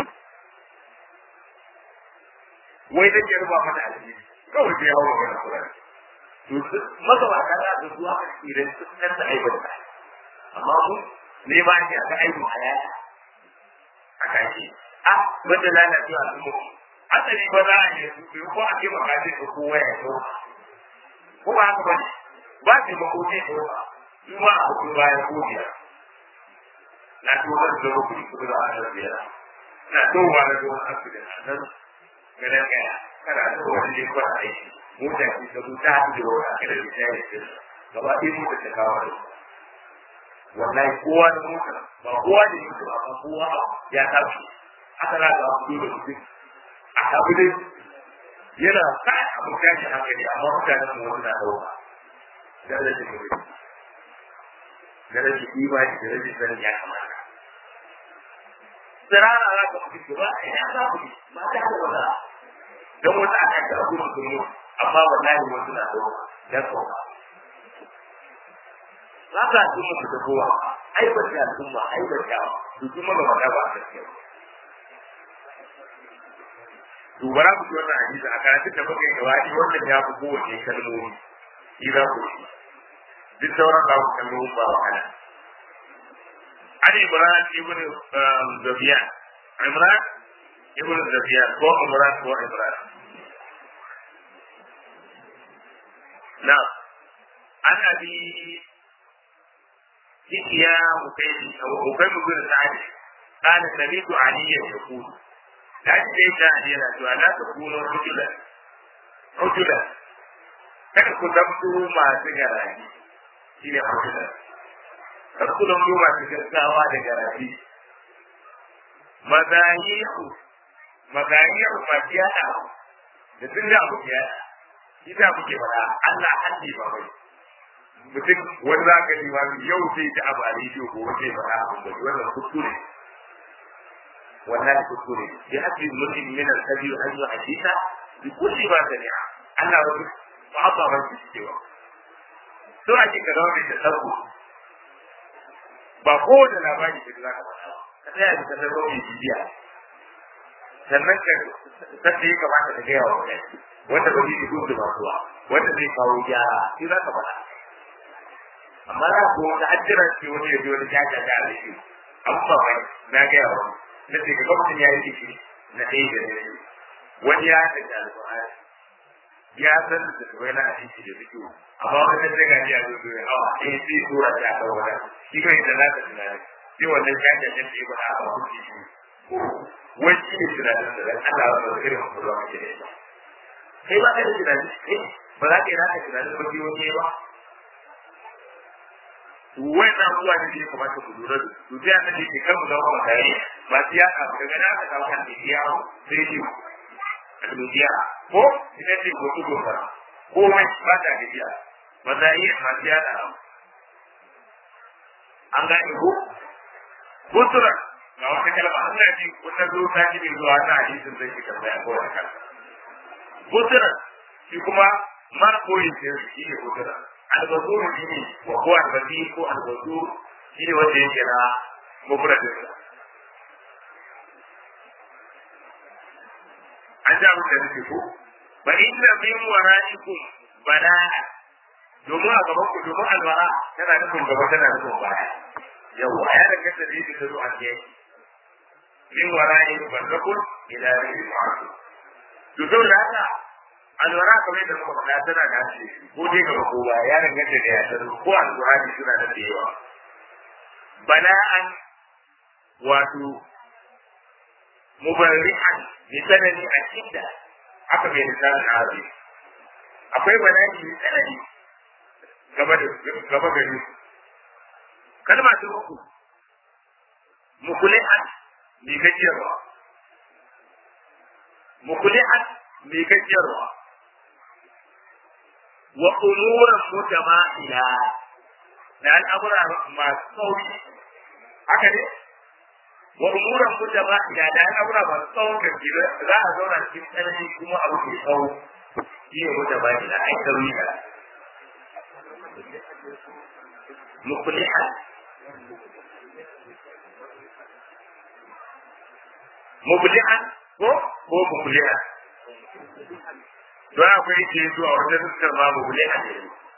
S1: wai da ke ruba mata alheri kawai sai ya hau maganar kurare to magabata na da zuwa a tsirin su nan da aibata amma mu ne ba ni a ga aibin hayata a kashi a wanda lalacewa su mu asali ba za a yi su ko a ce makasin da kowa ya zo ko ba haka ba ne ba ce ba ko ne ko su ma a kuma bayan ko biyar na ci wani da rubu su da a nan biyar na towa na zuwa asibiti a nan ganin kaya kana da wani ne kwana aiki mota ce ta zo ta haɗu da wani akira da ta yi ce gaba ɗaya mota ta kawo da wallahi kowa da mota ba kowa da yake ba ba kowa ya tafi aka na da abu da mutum a tafi dai yana sa abu tashi hankali amma mutanen mu wani na ɗauka da rashin mutum da rashin imani da rashin sanin ya kamata tsirara za ka fi ba a ina za ku ba ta da wata don wata aka ta abu da kuma amma wallahi wasu na da dan kowa za ka ji muku da kowa ai ba ta al'umma ai ba ta su kuma ba ta ba ta ce dubara ku wannan hadisi a karatun da muka yi gaba wannan ya fi kowace kalmomi shi za ku shi duk sauran za ku kalmomi ba wahala عن عمران ابن زبيان عمران ابن زبيان هو عمران هو عمران نعم عن ابي يحيى مكيم مكيم بن سعد قال سمعت عليا يقول لا تجد علينا لا تكونوا رجلا رجلا kada ku zamto masu garaji shi ne rajulan kar ku zamto masu gaggawa da garaji mazahiru mazahiru masu yada da sun da abu ya shi da muke faɗa Allah hanji ba bai mutum wani za ka yi wani yau sai ta abu a rediyo ko wani faɗa abin da wannan kuskure wannan kuskure ya haɗe mutum min al-kabi an yi hadisa bi kulli ma sami'a Allah ba ba ba ba shi cewa to a cikin da wani da sarku ba ko da labari da za ka faɗa ka tsaya da kasar wani bibiya sannan ka sai ya kamata ka gaya wa mutane wanda ba zai gudu ba kuwa wanda zai kawo gyara shi za ka faɗa amma za ku wata hajjira ce wani ya zo wani jaja da alaƙi amma ba na gaya wa na ce ga gwamnatin ya yi ciki na ɗaya da na biyu wani ya haɗa da alƙur'ani ya san da kawai na hadisi da fito amma wani da daga ya zo zo ya hawa sai sai tura ta ga wani shi kai da naka tunani sai wannan jaja da ke ba a ba shi wai shi ne tunanin da Allah ba zai irin kuma ba ke da kai ba ka da tunanin kai ba za ka yi naka tunanin ba ke wani ba wannan abubuwa ne da ya kamata ku lura da su sai aka ce ke kan mu zama mutane ba su yaka ba daga na aka kawo kan da ya sai shi almudiya ko ita ce ko su gobara ko mai ba ta gajiya ba za a iya masu yada an gane ko kutura ga wata kalma an yaji wata zo ta ji mai zuwa ta hadisin zai shi kalma ko wata kalma kutura shi kuma mara koyi ce shi ne kutura albazuru shi ne wa ko albazi ko albazuru shi ne wanda yake na mufradin an ja abin da nake ko ba inna min wara'ikum bala'a domin a gaban ku domin albara tana nufin gaba tana nufin baya yau a yana kasa da yake zo a ke min wara'i barzakun ila rai ma'asu to sau da haka alwara kamar da muka faɗa tana da harshe ko dai gaba ko baya ya danganta da ya ko alwara suna da yawa bala'an wato mubarri'an bi sanani a shidda haka bai misalin arabi akwai bala'i mai tsanani gaba da gaba gari kalma ta uku mukulihan mai gajiyarwa mukulihan mai gajiyarwa wa umuran mutama'ila da al'amura masu sauri haka ne wa umuran mutama'ila da al'amura masu tsawon gaske za a zauna cikin tsanani kuma abu ke tsawo shi ne mutama'ila ai sauri da مقلعا مبلعا ko ko mubli'a don akwai ke zuwa wata fuskar ma mubli'a ne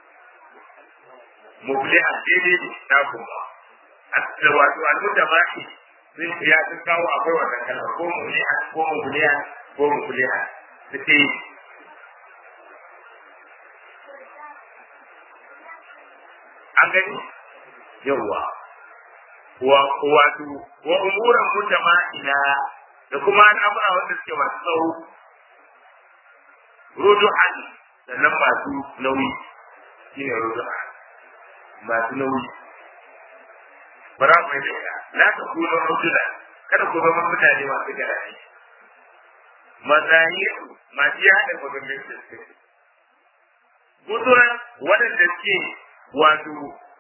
S1: mubli'a daidai ne na kuma da wato almuta ma shi sun ya sun kawo akwai wannan kalma ko mubli'a ko mubli'a ko mubli'a suke an gani yawwa wa wato wa umuran mutama'ina da kuma al'amura wanda suke masu tsawo rudu'an sannan masu nauyi shine rudu'an masu nauyi bara mu yi da la ta kuma rudula kada ku zama mutane masu garaje mazahir masu yada maganganun da suke guduran waɗanda suke wato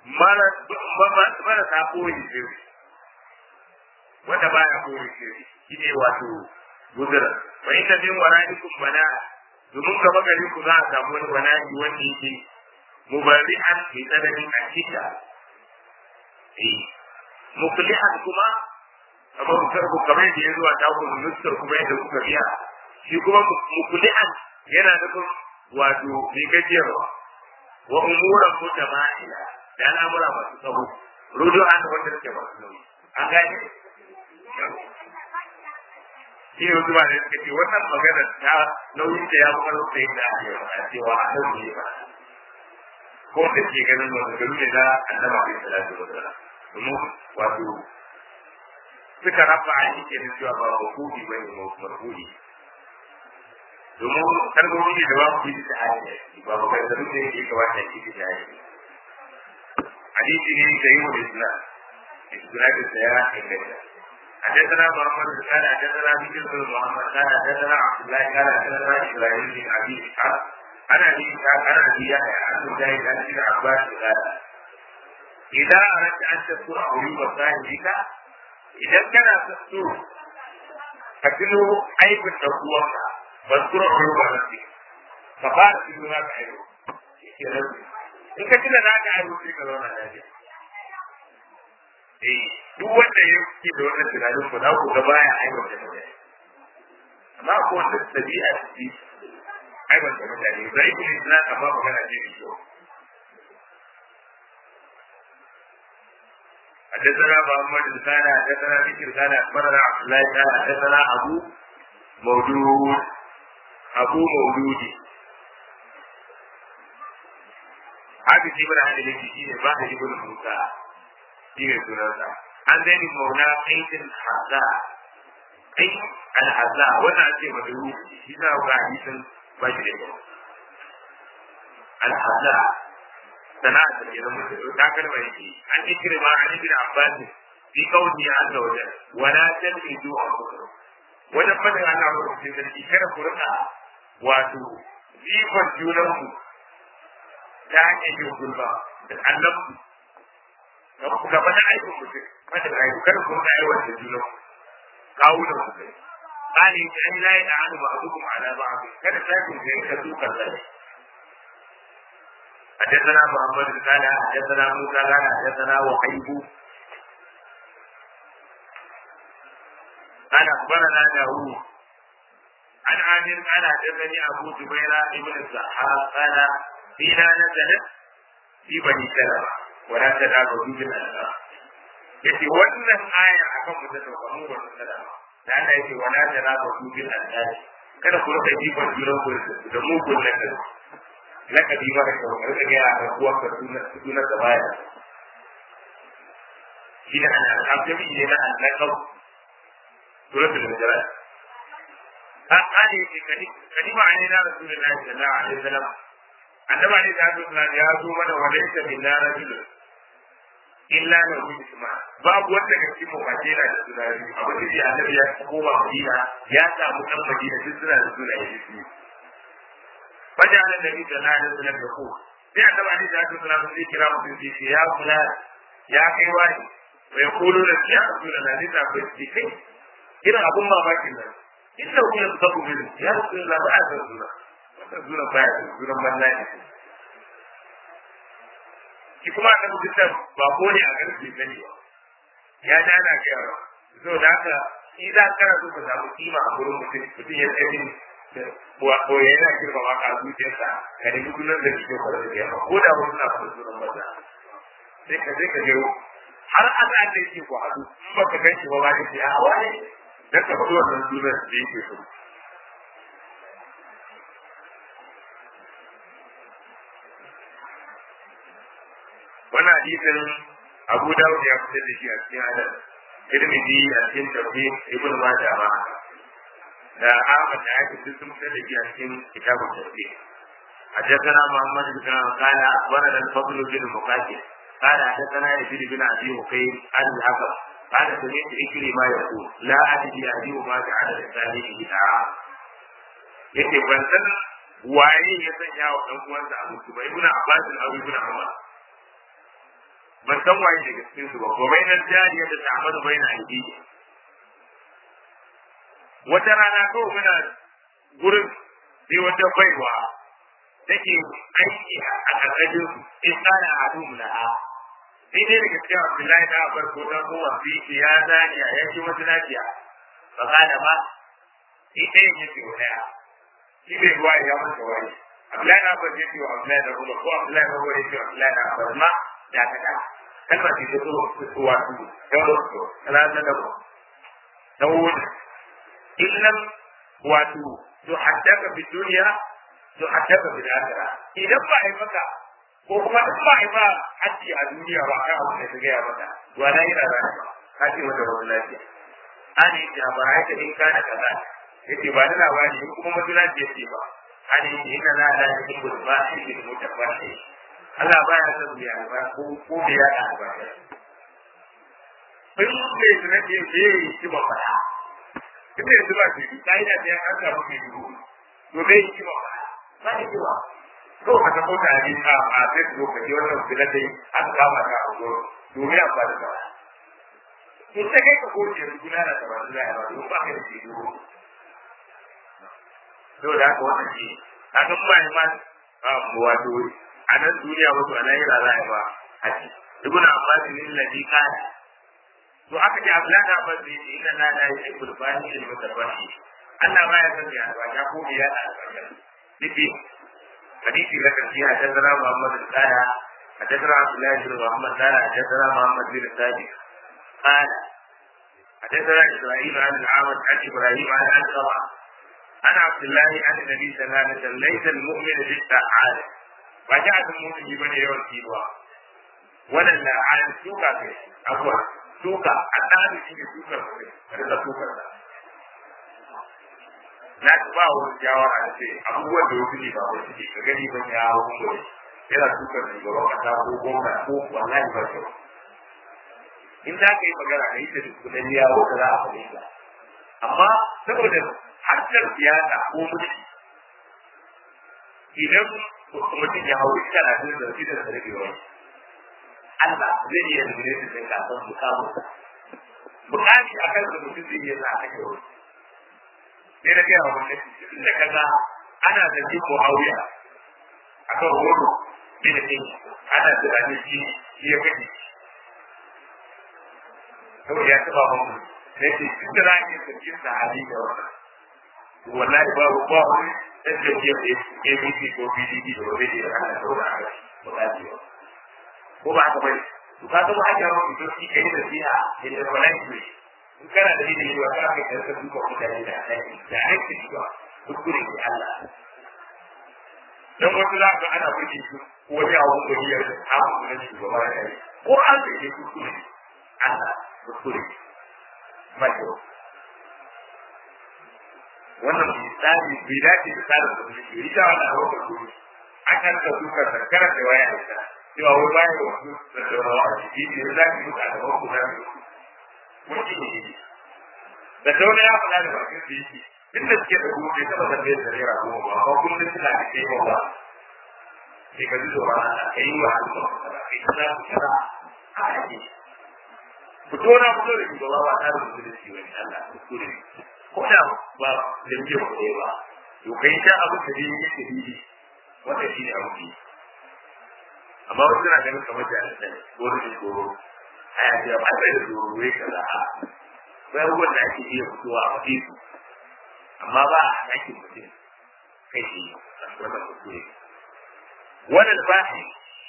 S1: marasa koyi shiri wanda baya koyi shiri shi ne wato gudura fa inna min wara'ikum bana domin gaba gari ku za a samu wani bana'i wanda yake mubari'an mai tsananin akida eh muklihan kuma kamar mutar ku kamar yadda ya zuwa taku nusar kuma yadda kuka biya shi kuma muklihan yana nufin wato mai gajiyarwa wa umuran mutama'ila da al'amura masu tsawo rudu an wanda suke masu nauyi an gane shi ne wasu ba da suka ce wannan magana ta nauyin da ya fi karfi da yadda ake a cewa a nan ne ba ko da ke ganin maganganu ne na annaba bai salatu wa sallam domin wato suka rafa a yi kenan cewa ba hukumi ba ne marhuli domin kalmomi da ba ku yi da hanyar ba ba kai zaru da yake kamata ki da hanyar hadisi ne da yi wa islam islam da ya inganta حدثنا محمد قال حدثنا بكر بن محمد قال حدثنا عبد الله قال حدثنا ابراهيم بن ابي اسحاق انا ابي اسحاق انا ابي يحيى عن مجاهد عن ابن عباس قال اذا اردت ان تذكر عيوب صاحبك اذا كان تذكر فتلو عيب التقوى واذكر عيوب نفسك فقال تلو هذا عيوب in ka tuna za ka aiwo sai ka zauna lafiya eh duk wanda ya fi da wannan tunanin ku za ku ga baya aiwata mutane amma ko wanda tabi'a ce aiwata mutane da ibn islam amma magana ce mai kyau حدثنا محمد بن كان حدثنا بشر كان اخبرنا عبد الله قال حدثنا ابو مولود ابو مولودي haka shi mana hada laifi shi ne ba da ibn musa shi ne sunansa an zai mauna aikin haza ai alhaza wannan ake madaru shi za ga hadisin ba shi da kyau alhaza sana'a da ke zama da ta kalma yake an yi kirma an yi bin abbas fi kauni ya azza wajen wala talmizu a kusa wajen fadin Allah wa rufin sarki kada ku rika wato jifan junanku ta hanyar yin gulba da annabu gaba da aikin mutum wanda ka yi kada ku rika aiwata da junan kawo da ku kai tsari ta an layi da hannu ba a dukkan ala ba kada sakin da ya kasu kan zai حدثنا محمد قال حدثنا موسى قال حدثنا وحيب قال اخبرنا داوود عن عامر قال حدثني ابو زبير ابن الزحاق قال فينا نزلت في بني سلمة ولا تدعوا في الأنصار yace wannan aya akan mu da mu wannan salama da Allah yace wala tanabu bil andad kada ku rika jifan juran ku da mu kullun da lakabi ba da kyau rika ga a kuwa ka sunan sunan da baya shi da ana alƙabi ne na alƙab suratul hujurat قال كلمة علينا رسول الله صلى الله عليه وسلم عندما عليه الصلاة يا زوما وليس منا رجل إلا له اسمع باب wanda ga cikin mafaje na da sunari abu da ya annabi ya koma Madina ya samu kan Madina duk suna da sunaye su fajala nabi sallallahu alaihi wasallam ya ko sai annabi alaihi salatu wasallam sai kira mutum sai ya kula ya kai wani bai kulu da ya rasulullah ne ta bai kai irin abun mamakin nan inda kuma su tabu bin ya rasu da ba a san suna wannan suna baya da sunan banza ne ki kuma annabi dukkan ba ko ne a garin bai sani ba ya ja na ga yawa so da haka shi za ka kana so ka samu kima a gurin mutum mutum ya tsaye wa ko yana girma ma ka zuciyarsa ka nemi sunan da kike kwarar da yawa ko da wani na kwarar sunan banza sai ka sai ka je har ana da yake ku haɗu in ba ka gan shi ba ba ka ce a wani dan ka faɗi wannan sunan da yake so. Wannan hadisin Abu Dawud ya fitar da shi a cikin adab, Tirmidhi a cikin tafsir Ibn Majah ma da Ahmad da Hakim duk sun fitar da shi a cikin kitabun tafsir. حدثنا محمد بن قال ورد الفضل بن مقاتل قال حدثنا يزيد بن ابي مقيم عن الحكم قال سمعت إكري ما يقول لا أدري أدري ما جعل الثاني بدعا yake ban san waye ya sanya wa ɗan uwansa a mutu ba ibnu abbas al ibnu umar ban san waye daga cikin su ba ko bai nan jariya da ta'amadu bai na aiki wata rana ko muna gurin sai wata baiwa take aiki a ƙarƙashin su in tsara a dumu na sai dai daga cikin Abdullahi da Abar ko dan uwa fi ki ya zaniya ya ci wata lafiya ba kana ba shi ɗaya ne ce waya shi bai ruwa ya masa wani Abdullahi da Abar ya ce wa Abdullahi da Umar ko Abdullahi da Umar ya ce wa Abdullahi da Abar ma da ka da kalmar ce ta so wato dan wato talata da da wani illam wato to haddaka fi duniya to haddaka fi akhirah idan ba ai maka ko kuma in ba ba haji a duniya ba kan abu da ta gaya mata to ana yi rana ba ka ce mata wani lafiya an yi ta ba haka in ka da kaza yace ba da labari in kuma mutuna ce ce ba an yi inna la la yuhibbu ba shi ke mutafashi Allah baya son biya ba ko ko biya da ba in mai zina ce sai ya yi kima fara ita yanzu ba ce ka'ida ta ya an samu mai dubu to zai yi kima fara ba da kiwa ko ka ta kota ne a a facebook ka ji wannan fila dai an kama ka a goro domin amfani da fara in ta kai ka goce da guna da tabar da ya ba don ba ka da ke dubu to da haka wannan shi a kan ba ma wato a nan duniya wato a lahira za a ba haji ibn abbas ne ladhi kana to aka ce ablan abbas ne inna la la yuhibbul fahish al mutafahi Allah ma ya san ya ba ya ko ya da dike hadisi da kan ya hadara Muhammad al-Qara hadara Abdullah bin Muhammad qala hadara Muhammad bin Sadiq qala حدثنا اسرائيل عن العامد عن ابراهيم عن القمع عن عبد الله عن النبي صلى الله عليه وسلم ليس المؤمن بالسعاد وجاءت المؤمن بمن يوم سيبوا ولا العاد سوكا أبوا سوكا العاد شيء سوكا هذا سوكا na ci ba wani shawara da ce abubuwan da wasu ne ba wasu ne ka gani ban ya hau kuma yana tukar shugaban kasa ko gwamna ko wallahi ba kyau in za ka yi magana da ita da kudin yawo ka za a fahimta amma saboda harkar siyasa ko mulki idan mutum ya hau ita na jin zarfi da zarfi wani Allah zai iya zure su sai kasar mukamu bukati a kan da mutum zai iya sa ake wani sai da gaya wani da kaza ana da ji ko hauya a kan wani bin ɗin ana tunanin shi ya kaji saboda ya taɓa mamu sai ce duk da za a iya sarkin sahabi da wannan wallahi babu ba wani ɗan jam'iyyar ABC ko PDP da wani da ana saura a kai ba za su yi ko ba haka bane to ka ga haka ma ku doki kai da siya da wallahi ne in kana da ilimi wa ka kai da duka mutane da kai da aiki ba kuskure ne Allah dan wasu za ka ana burge su wani abu da ya samu na shugaba da kai ko an da ke kuskure Allah kuskure mai kyau wannan misali bai dace da tsarin da suke yi ta wannan abu da kuma akan ka duka da karanta waya da ta cewa wai bayan da wasu da saurawa a ciki ne za ki mutu a gaban ku za ku mutu ne da sauna ya faɗa da bakin su yake duk da suke da kuma bai taɓa tambayar da naira goma ba amma kullum suna da ke ba sai ka ji tsoron Allah ka yi wa Allah ka yi za ku kira a yaƙi fito na fito da shugaba ba tsarin musulunci wani Allah kuskure ko da ba jam'iyyar ku ba to kai ta abu da dai yake didi wanda shi ne abu amma wasu na ganin kamar da ne ko da tsoro a ya ce ba da tsoro wai kaza a bai abubuwan da ake iya fitowa a wajen su amma ba a yakin mutum kai shi wannan kuskure wannan bashi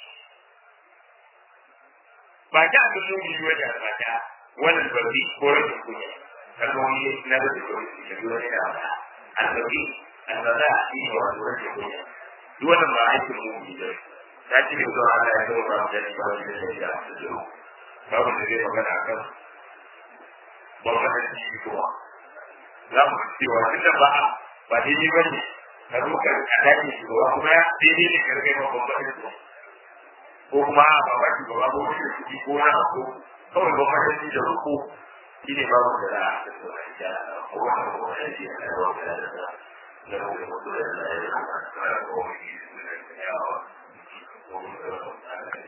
S1: ba ta abin nuni wajen ba ta wannan babi ko rashin kunya kalmomi na da suke da dole ne da albabi albada shi ne wato rashin kunya duk wannan ba aikin mu ne ta ce ne zuwa Allah ya zama ba da shi ba da shi da su babu da zai magana akan gwamnatin shi kuma za mu cewa tunda ba ba daidai ba ne ka zo ka dace shi ba kuma ya daidai ne ka rage ma gwamnatin ko kuma ba ba shi ba ko shi kuɗi ko na ko kawai gwamnatin da ruku shi ne babu da za a tattauna da ko wani gwamnati da ya wata da da da da da da da da da da da da da da da da da da